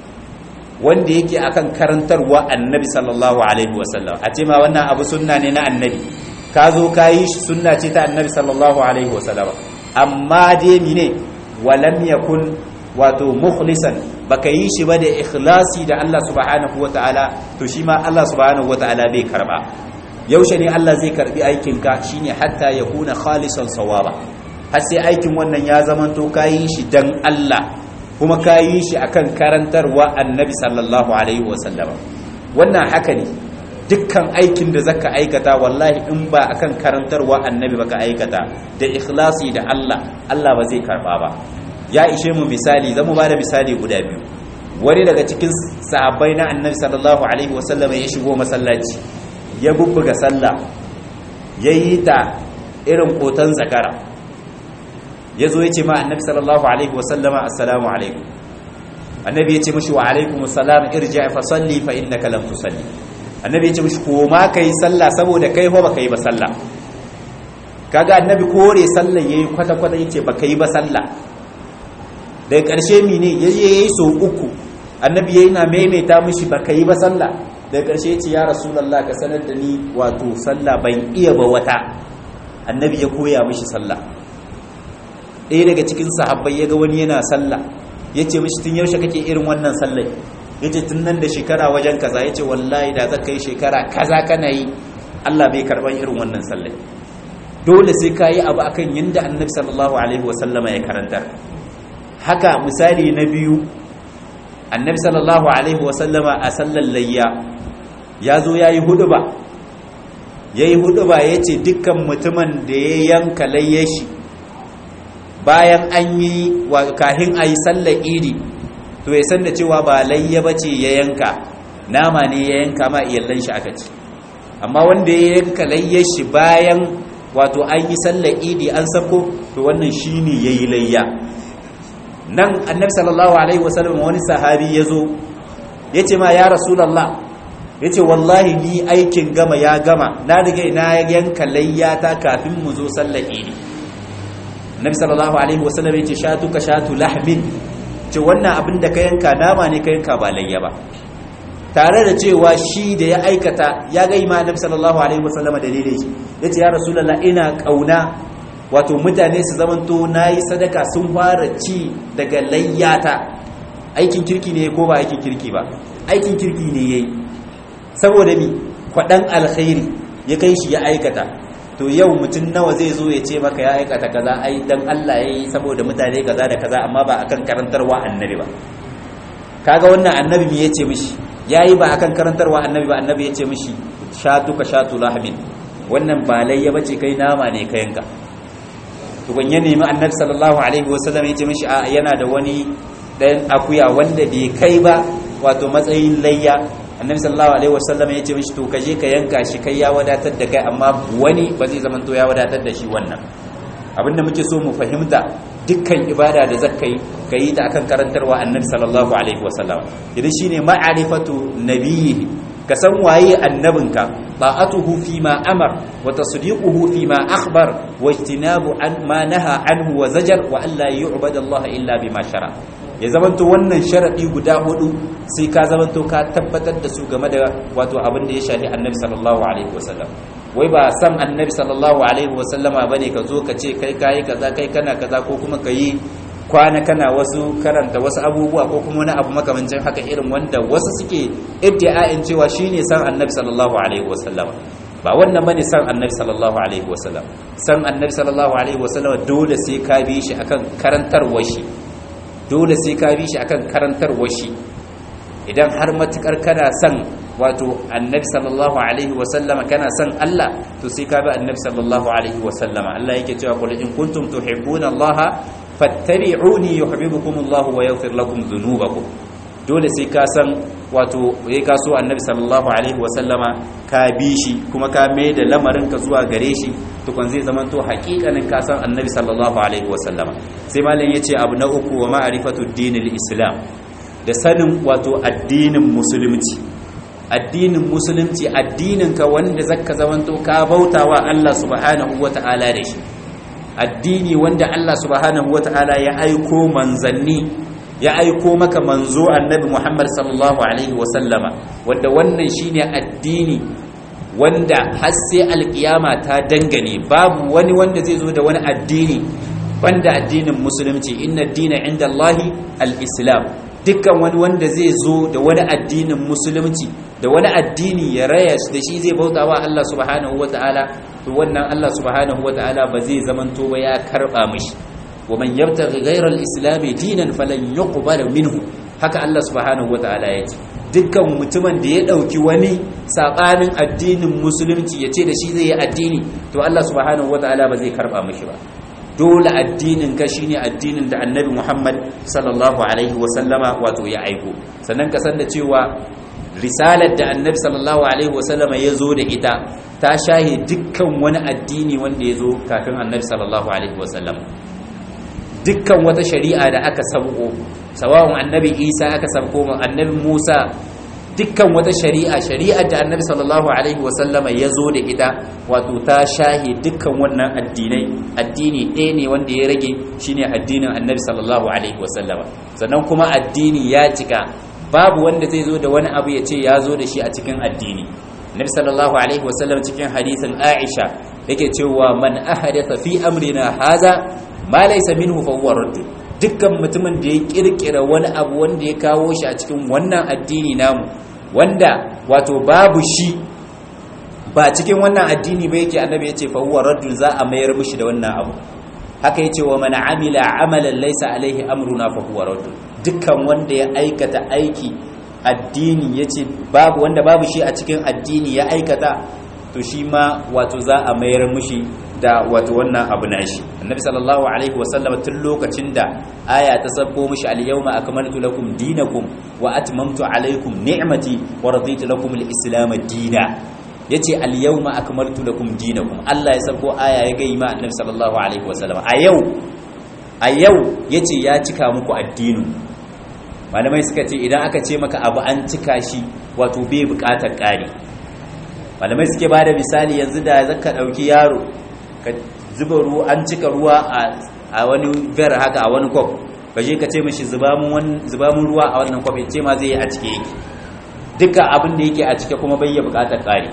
wanda yake akan karantarwa annabi sallallahu alaihi wasallam a ce ma wannan abu sunna ne na annabi ka zo ka yi shi sunna ce ta annabi sallallahu alaihi wasallam amma dai mine walam yakun wato mukhlisan baka yi shi ba da ikhlasi da Allah subhanahu wataala to shi ma Allah subhanahu wataala bai karba yaushe ne Allah zai karbi aikin ka shine hatta yakuna khalisan sawaba har sai aikin wannan ya zamanto kayi shi dan Allah kuma kayi shi akan karantarwa annabi sallallahu alaihi wasallam wannan haka ne dukkan aikin da zaka aikata wallahi in ba akan karantarwa annabi baka aikata da ikhlasi da Allah Allah ba zai karba ba ya ishe mu misali zamu ba da misali guda biyu wani daga cikin sahabbai na annabi sallallahu alaihi wasallam ya shigo masallaci ya bubbuga sallah yayi ta irin kotan zakara yazo yace ma annabi sallallahu alaihi wasallama assalamu alaikum annabi yace mishi wa alaikum assalam irji' fa salli fa innaka lam tusalli annabi yace mishi ko ma kai sallah saboda kai ho baka yi ba sallah kaga annabi kore sallah yayi kwata kwata yace baka yi ba sallah daga ƙarshe mine ya yi so uku annabi ya yi na maimaita mishi ba ka yi ba sallah daga ƙarshe ce ya rasulallah ka sanar da ni wato sallah ban iya ba wata annabi ya koya mishi sallah ɗaya daga cikin sahabbai ya ga wani yana sallah ya ce mishi tun yaushe kake irin wannan sallah ya ce tun nan da shekara wajen kaza ya ce wallahi da za ka yi shekara kaza kana yi Allah bai karban irin wannan sallai dole sai ka yi abu akan yadda annabi sallallahu alaihi wasallama ya karanta haka misali na biyu annabi sallallahu alaihi wasallama a sallar layya ya zo ya yi hudu ba ya yi hudu ba ya ce dukkan mutumin da ya yanka layyashi bayan an yi kahin a yi sallar iri to ya san da cewa ba layya ba ce ya yanka nama ne ya yanka ma iyallan shi aka ci amma wanda ya yanka layyashi bayan wato an yi sallar idi an sako to wannan shine yayi layya nan annabi sallallahu alaihi wasallam wani sahabi yazo yace ma ya rasulullah yace wallahi ni aikin gama ya gama na riga na yanka layya ta kafin mu zo sallar idi annabi sallallahu alaihi wasallam yace shatu ka shatu lahmin ce wannan abin da ka yanka nama ne ka yanka ba layya ba tare da cewa shi da ya aikata ya ga ima annabi sallallahu alaihi wasallam dalilin shi yace ya rasulullah ina kauna wato mutane su zamanto nayi sadaka sun fara ci daga layyata aikin kirki ne ko ba aikin kirki ba aikin kirki ne yayi saboda mi kwadan alkhairi ya kai shi ya aikata to yau mutum nawa zai zo ya ce maka ya aikata kaza ai dan Allah yayi saboda mutane kaza da kaza amma ba akan karantarwa annabi ba kaga wannan annabi me yace mishi yayi ba akan karantarwa annabi ba annabi yace mishi shatu ka shatu lahmin wannan ba layya bace kai nama ne ka yanka to ban ya nemi annabi sallallahu alaihi wasallam yace mishi a yana da wani dan akuya wanda bai kai ba wato matsayin layya annabi sallallahu alaihi wasallam yace mishi to kaje ka yanka shi kai ya wadatar da kai amma wani ba zai zama to ya wadatar da shi wannan abinda muke so mu fahimta dukkan ibada da zaka yi ka yi ta akan karantarwa annabi sallallahu alaihi wasallam idan shine ma'arifatu nabiyhi ka san waye annabinka ta'atuhu fi ma amar wa tasdiquhu fi ma akhbar wa ijtinabu an ma naha anhu wa zajar wa alla yu'bada Allah illa bima shara ya zamanto wannan sharadi guda hudu sai ka zamanto ka tabbatar da su game da wato abin da ya shafi annabi sallallahu alaihi wasallam wai ba san annabi sallallahu alaihi wasallama bane ka zo ka ce kai kai kaza kai kana kaza ko kuma ka yi kwana kana wasu karanta wasu abubuwa ko kuma wani abu makamancin haka irin wanda wasu suke iddia'in cewa shine san annabi sallallahu alaihi wasallama ba wannan bane san annabi sallallahu alaihi wasallam san annabi sallallahu alaihi wasallama dole sai ka bi shi akan karantarwar shi dole sai ka bi shi akan karantarwar shi idan har matukar kana san wato annabi sallallahu alaihi wasallama kana son Allah to sai ka bi annabi sallallahu alaihi wasallama Allah yake cewa qul in kuntum tuhibbuna Allah fattabi'uni yuhibbukum Allah wa yaghfir lakum dhunubakum dole sai ka san wato yayi ka so annabi sallallahu alaihi wasallama ka bi shi kuma ka mai da lamarin ka zuwa gare shi tukun zai zama to haƙiƙanin ka san annabi sallallahu alaihi wasallama sai malam yace abu na uku wa ma'rifatu dinil islam da sanin wato addinin musulunci addinin musulunci addininka wanda zaka zamanto ka bautawa Allah subhanahu wata'ala da shi addini wanda Allah subhanahu wata'ala ya aiko manzanni ya aiko maka manzo annabi Muhammad sallallahu alaihi wasallama wanda wannan shine addini wanda har sai alkiyama ta dangane babu wani wanda zai zo da wani addini banda addinin musulunci inna dina inda Allahi al-islam dukkan wani wanda zai zo da wani addinin musulunci da wani addini ya raya da shi zai bauta wa Allah subhanahu wata'ala to wannan Allah subhanahu wata'ala ba zai zamanto ba ya karba mishi wa man yabtaghi ghayra al-islam dinan falan yuqbal minhu haka Allah subhanahu wata'ala ya ce dukkan mutumin da ya dauki wani sabanin addinin musulunci ya ce da shi zai yi addini to Allah subhanahu wata'ala ba zai karba mishi ba dole addinin ka shine addinin da annabi Muhammad sallallahu alaihi wasallama wato ya aiko sannan ka san da cewa risalar da annabi sallallahu alaihi wasallama ya zo da ita ta shahe dukkan wani addini wanda ya zo kafin annabi sallallahu alaihi wasallam dukkan wata shari'a da aka sabko sawa'un annabi Isa aka sabko annabi Musa dukkan wata shari'a shari'ar da annabi sallallahu alaihi wasallama ya zo da ita wato ta shahi dukkan wannan addinai addini ɗaya ne wanda ya rage shine addinin annabi sallallahu alaihi wasallama sannan kuma addini ya cika babu wanda zai zo da wani abu ya ce ya zo da shi a cikin addini annabi sallallahu alaihi wasallam cikin hadisin aisha yake cewa man ahadatha fi amrina haza ma laysa minhu fa huwa radd dukkan mutumin da ya kirkira wani abu wanda ya kawo shi a cikin wannan addini namu wanda wato babu shi ba cikin wannan addini ba yake annabi ya ce fa huwa raddun za a mayar mishi da wannan abu haka yace wa man amila amalan laysa alaihi amruna fa huwa raddun dukkan wanda ya aikata aiki addini yace babu wanda babu shi a cikin addini ya aikata to shi ma wato za a mayar mishi da wato wannan abu nashi annabi sallallahu alaihi wasallam tun lokacin da aya ta sabbo mishi al-yawma akmaltu lakum dinakum wa atmamtu alaikum ni'mati wa raditu lakum al-islam dina yace al-yawma akmaltu lakum dinakum Allah ya sabbo aya ya ga ima annabi sallallahu alaihi wasallam a yau a yau yace ya cika muku addinin malamai suka ce idan aka ce maka abu an cika shi wato bai bukatar ƙari malamai suke ba da misali yanzu da zaka ɗauki yaro ka zuba ruwa an cika ruwa a wani ver haka a wani kwaf ka je ka ce mashi zuba mun ruwa a wannan kwaf ce ma zai yi a cike yake duka abin da yake a cike kuma bai yi bukatar ƙari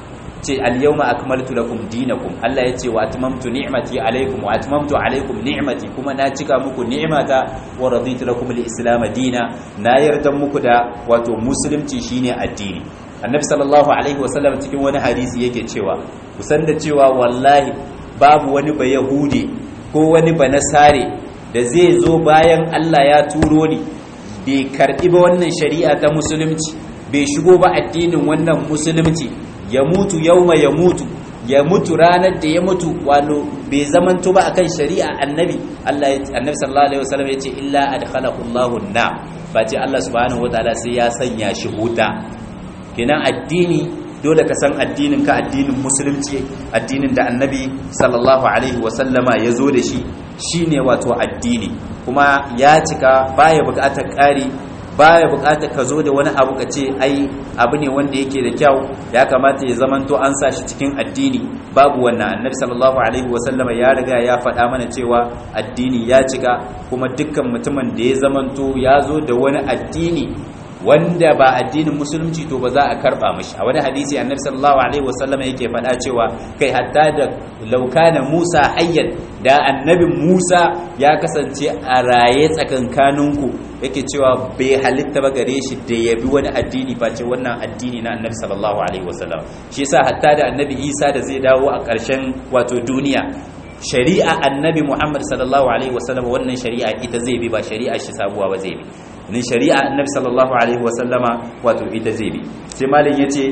ce al-yawma akmaltu lakum dinakum Allah ya ce wa atmamtu ni'mati alaykum wa atmamtu alaykum ni'mati kuma na cika muku ni'mata wa raditu lakum al-islam dina na yarda muku da wato musulunci shine addini annabi sallallahu alaihi wasallam cikin wani hadisi yake cewa kusan da cewa wallahi babu wani ba yahudi ko wani ba nasare da zai zo bayan Allah ya turo ni bai karbi ba wannan shari'a ta musulunci bai shigo ba addinin wannan musulunci ya mutu yauma ya mutu ya mutu ranar da ya mutu wano bai zamanto ba akan shari'a annabi Allah annabi sallallahu alaihi wasallam yace illa adkhalahu Allahu na ba ce Allah subhanahu wataala sai ya sanya shi huta kenan addini dole ka san addinin ka addinin musulunci addinin da annabi sallallahu alaihi wasallama ya zo da shi shine wato addini kuma ya cika baya bukatar ƙari baya bukatar ka zo da wani abu ka ce ai abu ne wanda yake da kyau ya kamata ya zamanto an sa shi cikin addini babu wannan annabi sallallahu alaihi wasallama ya riga ya faɗa mana cewa addini ya cika kuma dukkan mutumin da ya zamanto ya zo da wani addini wanda ba addinin musulunci to ba za a karba mishi a wani hadisi annabi sallallahu alaihi wasallam yake faɗa cewa kai hatta da laukana Musa hayyan da annabin Musa ya kasance a raye tsakankaninku yake cewa bai halitta ba gare shi da ya bi wani addini face wannan addini na annabi sallallahu alaihi wasallam shi yasa hatta da annabi Isa da zai dawo a ƙarshen wato duniya shari'a annabi Muhammad sallallahu alaihi wasallam wannan shari'a ita zai bi ba shari'a shi sabuwa ba zai bi ni shari'a annabi sallallahu alaihi wasallama wato ita zai bi sai malin yace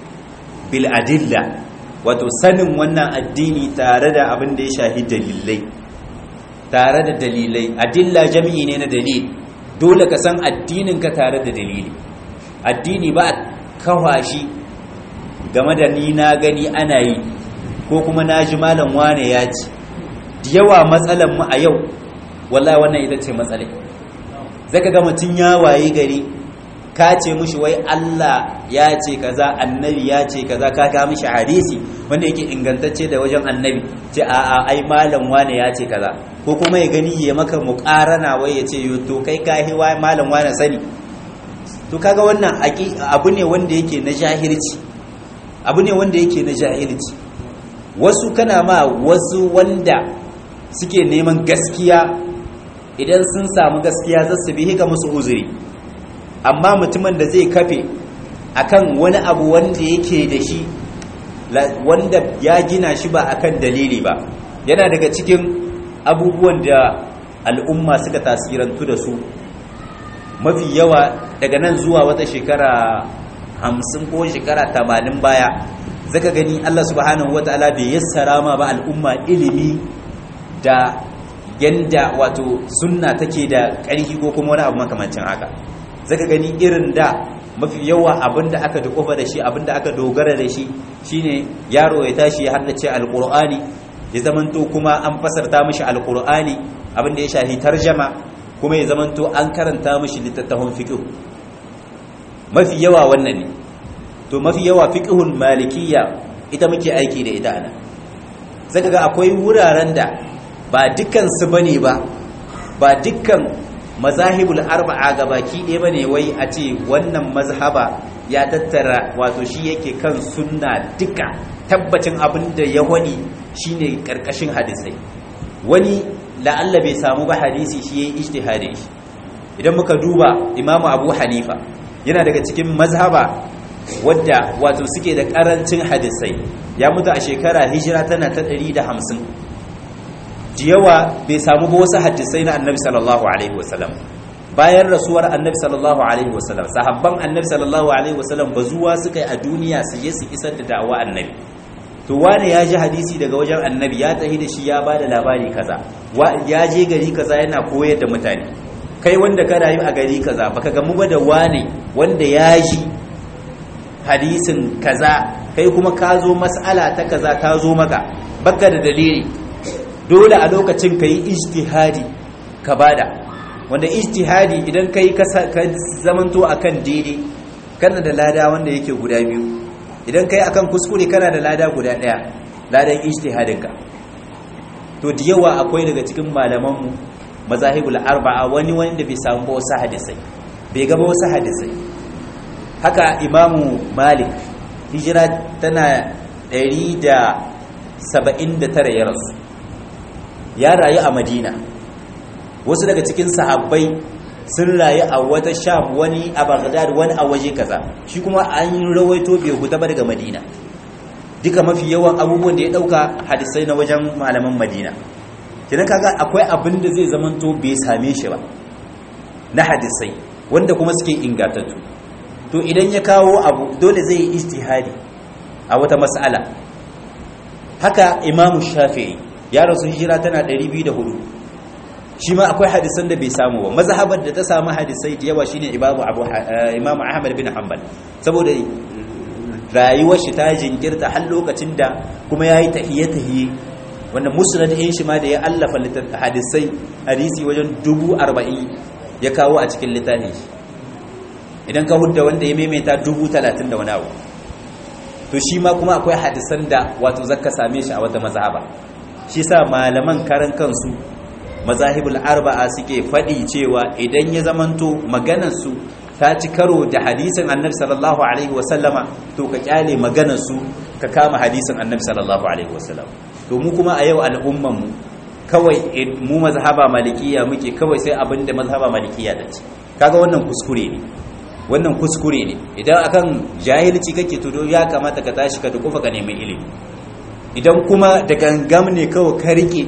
bil adilla wato sanin wannan addini tare da abin da ya shahi dalilai tare da dalilai adilla jami'i ne na dalil dole ka san addinin ka tare da dalili addini ba kawashi game da ni na gani ana yi ko kuma na ji malam wane ya ci yawa matsalan mu a yau wallahi wannan ita ce matsalai zaka ga mutum ya waye gari ka ce mushi wai Allah ya ce kaza annabi ya ce kaza ka ga mishi hadisi wanda yake ingantacce da wajen annabi ce a a ai malam wane ya ce kaza ko kuma ya gani ya maka muqarana wai ya ce yo to kai ka hi wai malam wane sani to kaga wannan abu ne wanda yake na jahilci abu ne wanda yake na jahilci wasu kana ma wasu wanda suke neman gaskiya idan sun samu gaskiya za su bi ga musu uzuri amma mutumin da zai kafe akan wani abu wanda yake da shi wanda ya gina shi ba akan dalili ba yana daga cikin abubuwan da al'umma suka tasirantu da su mafi yawa daga nan zuwa wata shekara hamsin ko shekara tamanin baya zaka gani Allah subhanahu wata'ala bai yassara ma ba al'umma ilimi da yanda wato sunna take da ƙarfi ko kuma wani abu makamancin haka zaka gani irin da mafi yawa abinda aka dukofa da shi abinda aka dogara da shi shine yaro ya tashi ya haddace alqur'ani ya zamanto kuma an fasarta mishi alqur'ani abinda ya shafi tarjama kuma ya zamanto an karanta mishi littattafan fiqh mafi yawa wannan ne to mafi yawa fiqhun malikiyya ita muke aiki da ita ana zaka ga akwai wuraren da ba dukkan su bane ba ba dukkan mazahibul arba'a gabaki ɗaya bane wai a ce wannan mazhaba ya tattara wato shi yake kan sunna duka tabbacin abin da ya wani shine karkashin hadisai wani la'alla bai samu ba hadisi shi yayi ijtihadi idan muka duba imamu abu hanifa yana daga cikin mazhaba wadda wato suke da karancin hadisai ya mutu a shekara hijira tana ta 150 jiyawa bai samu ba wasu hadisai na annabi sallallahu alaihi wasallam bayan rasuwar annabi sallallahu alaihi wasallam sahabban annabi sallallahu alaihi wasallam ba zuwa suka yi a duniya su je su isar da da'awa annabi to wane ya ji hadisi daga wajen annabi ya tahi da shi ya ba da labari kaza ya je gari kaza yana koyar da mutane kai wanda ka rayu a gari kaza baka gamu ba da wane wanda ya ji hadisin kaza kai kuma ka zo mas'ala ta kaza ta zo maka baka da dalili dole a lokacin ka yi ijtihadi ka bada wanda ijtihadi idan ka yi ka zamanto akan daidai kana da lada wanda yake guda biyu idan ka yi akan kuskure kana da lada guda daya ladan ijtihadinka to da yawa akwai daga cikin malamanmu mazahibul arba'a wani wanda bai samu ba wasu hadisai bai gaba wasu hadisai haka imamu malik hijira tana 179 ya rasu ya rayu a madina wasu daga cikin sahabbai sun rayu a wata sham wani a baghdad wani a waje kaza shi kuma an yi rawaito bai huta ba daga madina duka mafi yawan abubuwan da ya dauka hadisai na wajen malaman madina kidan kaga akwai abin da zai zamanto bai same shi ba na hadisai wanda kuma suke ingantattu to idan ya kawo abu dole zai yi ijtihadi a wata mas'ala haka imamu shafi'i ya rasu hijira tana 204 shi ma akwai hadisan da bai samu ba mazhabar da ta samu hadisai da yawa shine imamu abu imamu ahmad bin hanbal saboda rayuwar shi ta jinkirta har lokacin da kuma yayi tahiye tahiye wanda musnad din shi ma da ya allafa hadisai hadisi wajen 40 ya kawo a cikin littafin shi idan ka hudda wanda ya maimaita 30 da wani abu to shi ma kuma akwai hadisan da wato zaka same shi a wata mazhaba shi sa malaman karan kansu mazahibul arba'a suke faɗi cewa idan ya zamanto maganarsu ta ci karo da hadisin annabi sallallahu alaihi wasallama to ka kyale maganarsu ka kama hadisin annabi sallallahu alaihi wasallama to mu kuma a yau al'umman mu kawai mu mazhaba malikiya muke kawai sai abinda mazhaba malikiya da ce kaga wannan kuskure ne wannan kuskure ne idan akan jahilci kake to ya kamata ka tashi ka dukufa ka nemi ilimi idan kuma da gangam ne kawai ka rike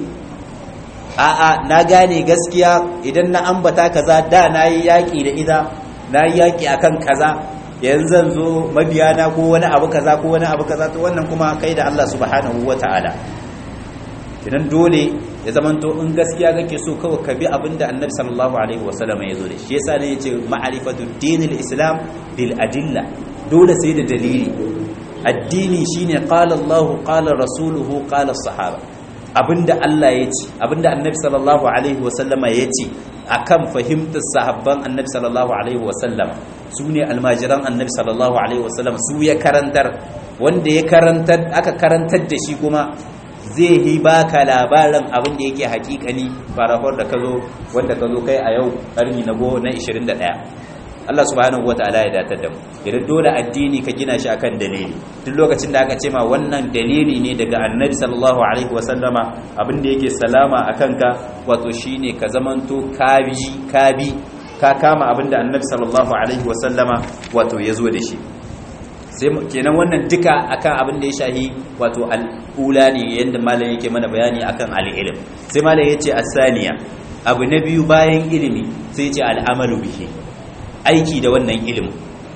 a'a na gane gaskiya idan na ambata kaza da na yi yaƙi da ita na yi yaƙi akan kaza yanzu zan zo mabiyana ko wani abu kaza ko wani abu kaza to wannan kuma kai da Allah subhanahu wata'ala idan dole ya zamanto in gaskiya kake so kawai ka bi abinda annabi sallallahu alaihi wasallam ya zo da shi yasa ne yace ma'rifatu dinil islam bil adilla dole sai da dalili addini shine qala Allah qala rasuluhu qala sahaba abinda Allah ya ce abinda annabi sallallahu alaihi wasallama ya ce akan fahimtar sahabban annabi sallallahu alaihi wasallama su ne almajiran annabi sallallahu alaihi wasallama su ya karantar wanda ya karantar aka karantar da shi kuma zai yi baka labarin abin da yake hakikani farahor da ka zo wanda ka zo kai a yau karni na go na 21 Allah subhanahu wataala ya datar da mu idan dole addini ka gina shi akan dalili duk lokacin da aka ce ma wannan dalili ne daga annabi sallallahu alaihi wasallama abin da yake salama akan ka wato shine ka zamanto kabi kabi ka kama abin da annabi sallallahu alaihi wasallama wato ya zo da shi sai kenan wannan duka akan abin da ya shahi wato al'ula ne yadda malam yake mana bayani akan al'ilim sai malam yace asaniya abu na biyu bayan ilimi sai yace al'amalu bihi aiki da wannan ilimin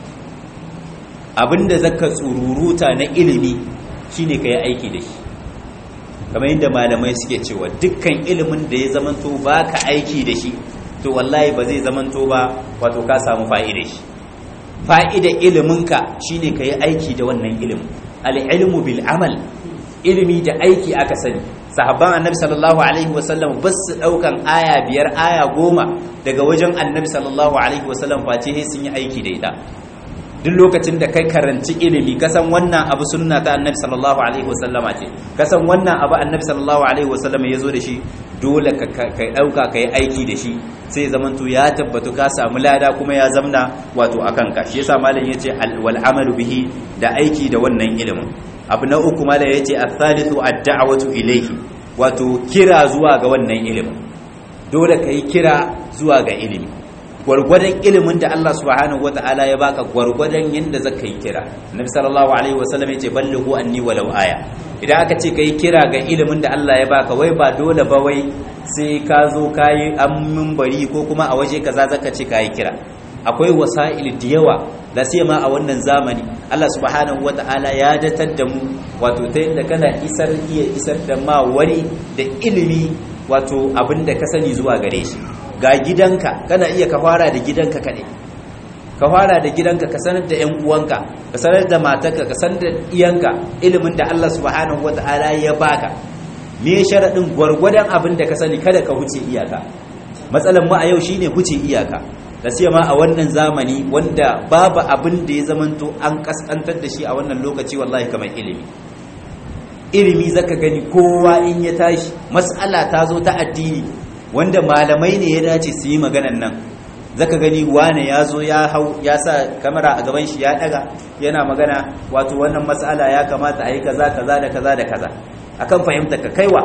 abinda zaka tsururuta na ilimi shine kai aiki da shi kamar yadda malamai suke cewa dukkan ilimin da ya zamanto baka aiki da shi to wallahi ba zai zamanto ba wato ka samu fa'ida shi fa'ida iliminka shine kai aiki da wannan ilimin al-ilmu bil amal ilimi da aiki aka sani sahabban annabi sallallahu alaihi wasallam ba su daukan aya biyar aya goma daga wajen annabi sallallahu alaihi wasallam face sun yi aiki da ita duk lokacin da kai karanci ilimi kasan wannan abu sunna ta annabi sallallahu alaihi wasallama ce kasan wannan abu annabi sallallahu alaihi wasallama ya zo da shi dole ka dauka ka yi aiki da shi sai zamanto ya tabbatu ka samu lada kuma ya zamna wato akan ka shi yasa malam yace wal amalu bihi da aiki da wannan ilimin abu na uku malam yace as-salisu ad-da'watu ilayhi wato kira zuwa ga wannan ilimin dole kai kira zuwa ga ilimi gwargwadon ilimin da Allah subhanahu wata'ala ya baka gwargwadon yanda zaka yi kira Nabi sallallahu alaihi wasallam yace ballighu anni walau aya idan aka ce kai kira ga ilimin da Allah ya baka wai ba dole ba wai sai ka zo kayi an bari ko kuma a waje kaza zaka ce kayi kira akwai wasa'il da yawa la ma a wannan zamani Allah subhanahu wata'ala ya datar da mu wato ta yadda kana isar iya isar da ma wani da ilimi wato abin da ka sani zuwa gare shi ga gidanka kana iya ka fara da gidanka kaɗai ka fara da gidanka ka sanar da 'yan uwanka ka sanar da matarka ka sanar da iyanka ilimin da Allah subhanahu wata'ala ya baka me sharaɗin gwargwadon abin da ka sani kada ka huce iyaka matsalan mu a yau shine huce iyaka da ma a wannan zamani wanda babu abin da ya zamanto an kaskantar da shi a wannan lokaci wallahi kamar ilimi ilimi zaka gani kowa in ya tashi mas'ala ta zo ta addini wanda malamai ne ya dace su yi maganan nan zaka gani wane ya zo ya hau ya sa kamera a gaban shi ya daga yana magana wato wannan mas'ala ya kamata a yi kaza kaza da kaza da kaza akan fahimta ka kaiwa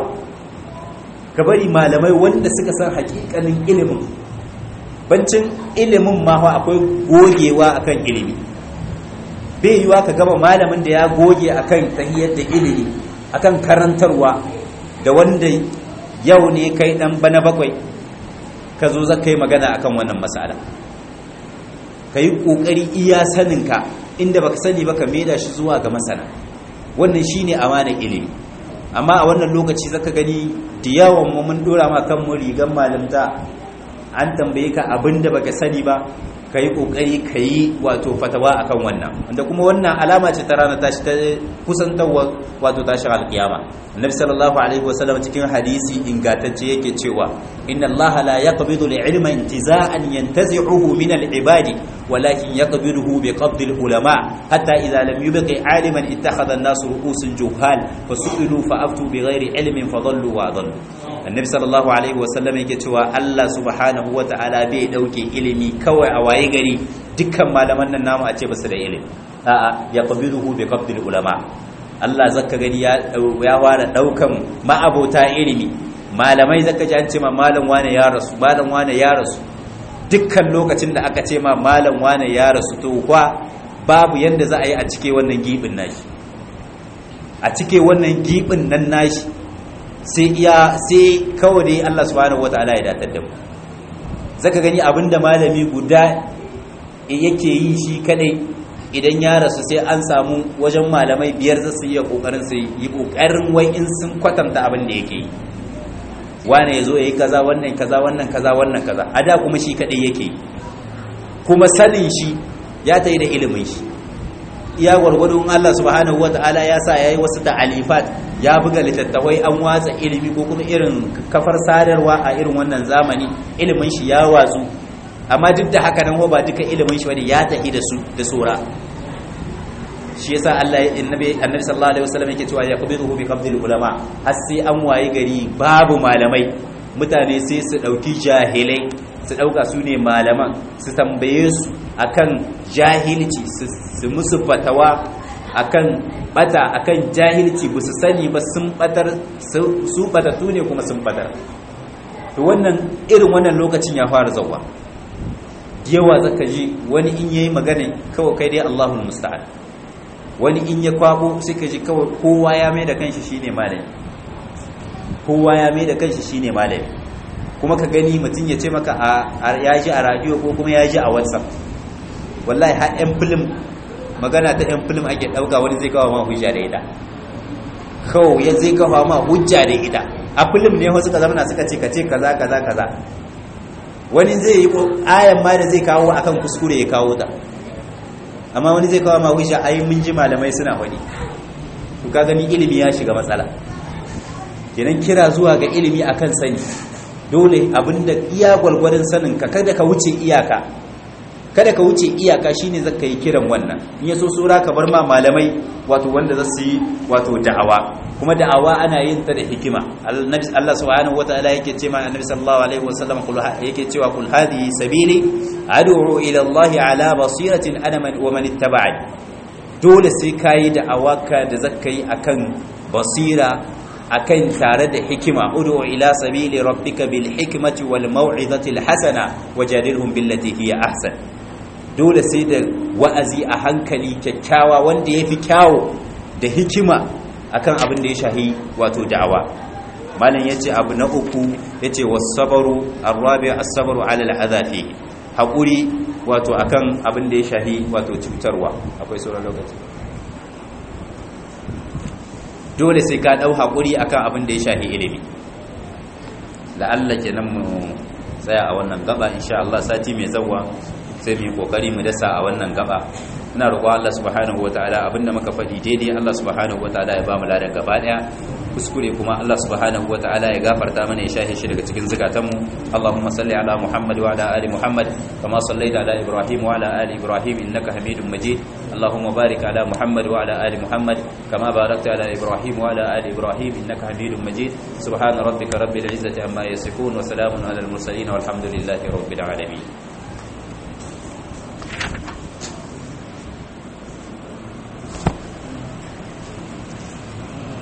ka bari malamai wanda suka san hakikanin ilimin bancin ilimin ma akwai gogewa akan ilimi bai yiwa ka gaba malamin da ya goge akan tahiyar da ilimi akan karantarwa da wanda yau ne kai dan bana bakwai ka zo za ka yi magana akan wannan matsala ka yi ƙoƙari iya saninka inda baka sani baka maida shi zuwa ga masana wannan shine amanar ilimi amma a wannan lokaci zaka gani da yawan mu mun dora ma kan mu rigan malamta an tambaye ka abinda baka sani ba ka yi ƙoƙari ka yi wato fatawa akan wannan wanda kuma wannan alama ce ta rana tashi ta kusantarwa wato tashin alƙiyama annabi sallallahu alaihi wasallam cikin hadisi ingantacce yake cewa inna Allah la yaqbidu al-ilma intiza'an yantazi'uhu min al-ibadi walakin yaqbiduhu bi qabdi al-ulama hatta idha lam yubqi 'aliman ittakhadha an-nasu ru'usan juhal fasu'ilu fa'aftu bighairi ilmin fadallu wa adallu annabi sallallahu alaihi wasallam yake cewa Allah subhanahu wa ta'ala bai dauke ilimi kawai a waye gari dukkan malaman nan namu a ce basu da ilimi a'a ya qabiluhu bi qabdil ulama Allah zaka gani ya ya ware daukan ma'abota ilimi malamai zaka ji an ce ma malam wane ya rasu malam wane ya rasu dukkan lokacin da aka ce ma malam wane ya rasu to kwa babu yanda za a yi a cike wannan gibin nashi a cike wannan gibin nan nashi sai iya sai kawai dai Allah subhanahu wataala ya datar da mu zaka gani abinda malami guda yake yi shi kadai idan ya rasu sai an samu wajen malamai biyar za su iya kokarin su yi kokarin wai in sun kwatanta abin da yake yi wane yazo yayi kaza wannan kaza wannan kaza wannan kaza a da kuma shi kadai yake yi kuma sanin shi ya tayi da ilimin shi iya gwargwadon Allah subhanahu wata'ala ya sa yayi wasu ta'alifat ya buga littattafai an watsa ilimi ko kuma irin kafar sadarwa a irin wannan zamani ilimin shi ya watsu amma duk da haka nan ba duka ilimin shi bane ya tafi da su da sura shi yasa Allah annabi annabi sallallahu alaihi wasallam yake cewa yaqbiduhu bi qabdil ulama har sai an wayi gari babu malamai mutane sai su dauki jahilai su dauka su ne malaman su tambaye su akan jahilci su musu fatawa akan bata akan jahilci ba su sani ba sun batar su batatu ne kuma sun batar to wannan irin wannan lokacin ya fara zawa yawa zaka ji wani in yayi magana kawai kai dai Allahul musta'an wani in ya kwabo sai ka ji kawai kowa ya mai da kanshi shine malami kowa ya mai da kanshi shine malami kuma ka gani mutum ya ce maka ya ji a radio ko kuma ya ji a whatsapp wallahi har yan film magana ta yan film ake dauka wani zai kawo ma hujja da ita kawai ya zai kawo ma hujja da ita a film ne wasu ka zamana suka ce ka ce kaza kaza kaza wani zai yi ayan ma da zai kawo akan kuskure ya kawo ta amma wani zai kawo ma hujja ai mun ji malamai suna wani to ka gani ilimi ya shiga matsala kenan kira zuwa ga ilimi akan sani dole abinda iya gwalgwadon sanin ka kada ka wuce iyaka kada ka wuce iyaka shine zaka yi kiran wannan in yaso sura ka bar ma malamai wato wanda za su yi wato da'awa kuma da'awa ana yin ta da hikima Allah subhanahu wataala yake ce ma annabi sallallahu alaihi wasallam yake cewa kul hadhihi sabili ad'u ila Allah ala basiratin ana man wa man ittaba'ani dole sai kai da'awa ka da zaka yi akan basira akan tare da hikima ud'u ila sabili rabbika bil hikmati wal mau'izati al hasana wajadilhum billati hiya ahsan dole sai da wa'azi a hankali kyakkyawa wanda yafi kyawo da hikima akan abin da ya shahi wato da'awa malam yace abu na uku yace was-sabru ar-rabi' as-sabru 'ala al-adhafi hakuri wato akan abin da ya shahi wato cutarwa akwai sauran lokaci dole sai ka dau hakuri akan abin da ya shahi ilimi la'alla kenan mu tsaya a wannan gaba insha Allah sati mai zawwa sai mu yi kokari mu dasa a wannan gaba ina roƙo Allah subhanahu wataala abinda muka faɗi daidai Allah subhanahu wataala ya ba mu ladan gaba daya kuskure kuma Allah subhanahu wataala ya gafarta mana ya shahe shi daga cikin zukatanmu Allahumma salli ala Muhammad wa ala ali Muhammad kama sallaita ala Ibrahim wa ala ali Ibrahim innaka Hamidum Majid Allahumma barik ala Muhammad wa ala ali Muhammad kama barakta ala Ibrahim wa ala ali Ibrahim innaka Hamidum Majid subhana rabbika rabbil izzati amma yasifun wa salamun ala al mursalin walhamdulillahi rabbil alamin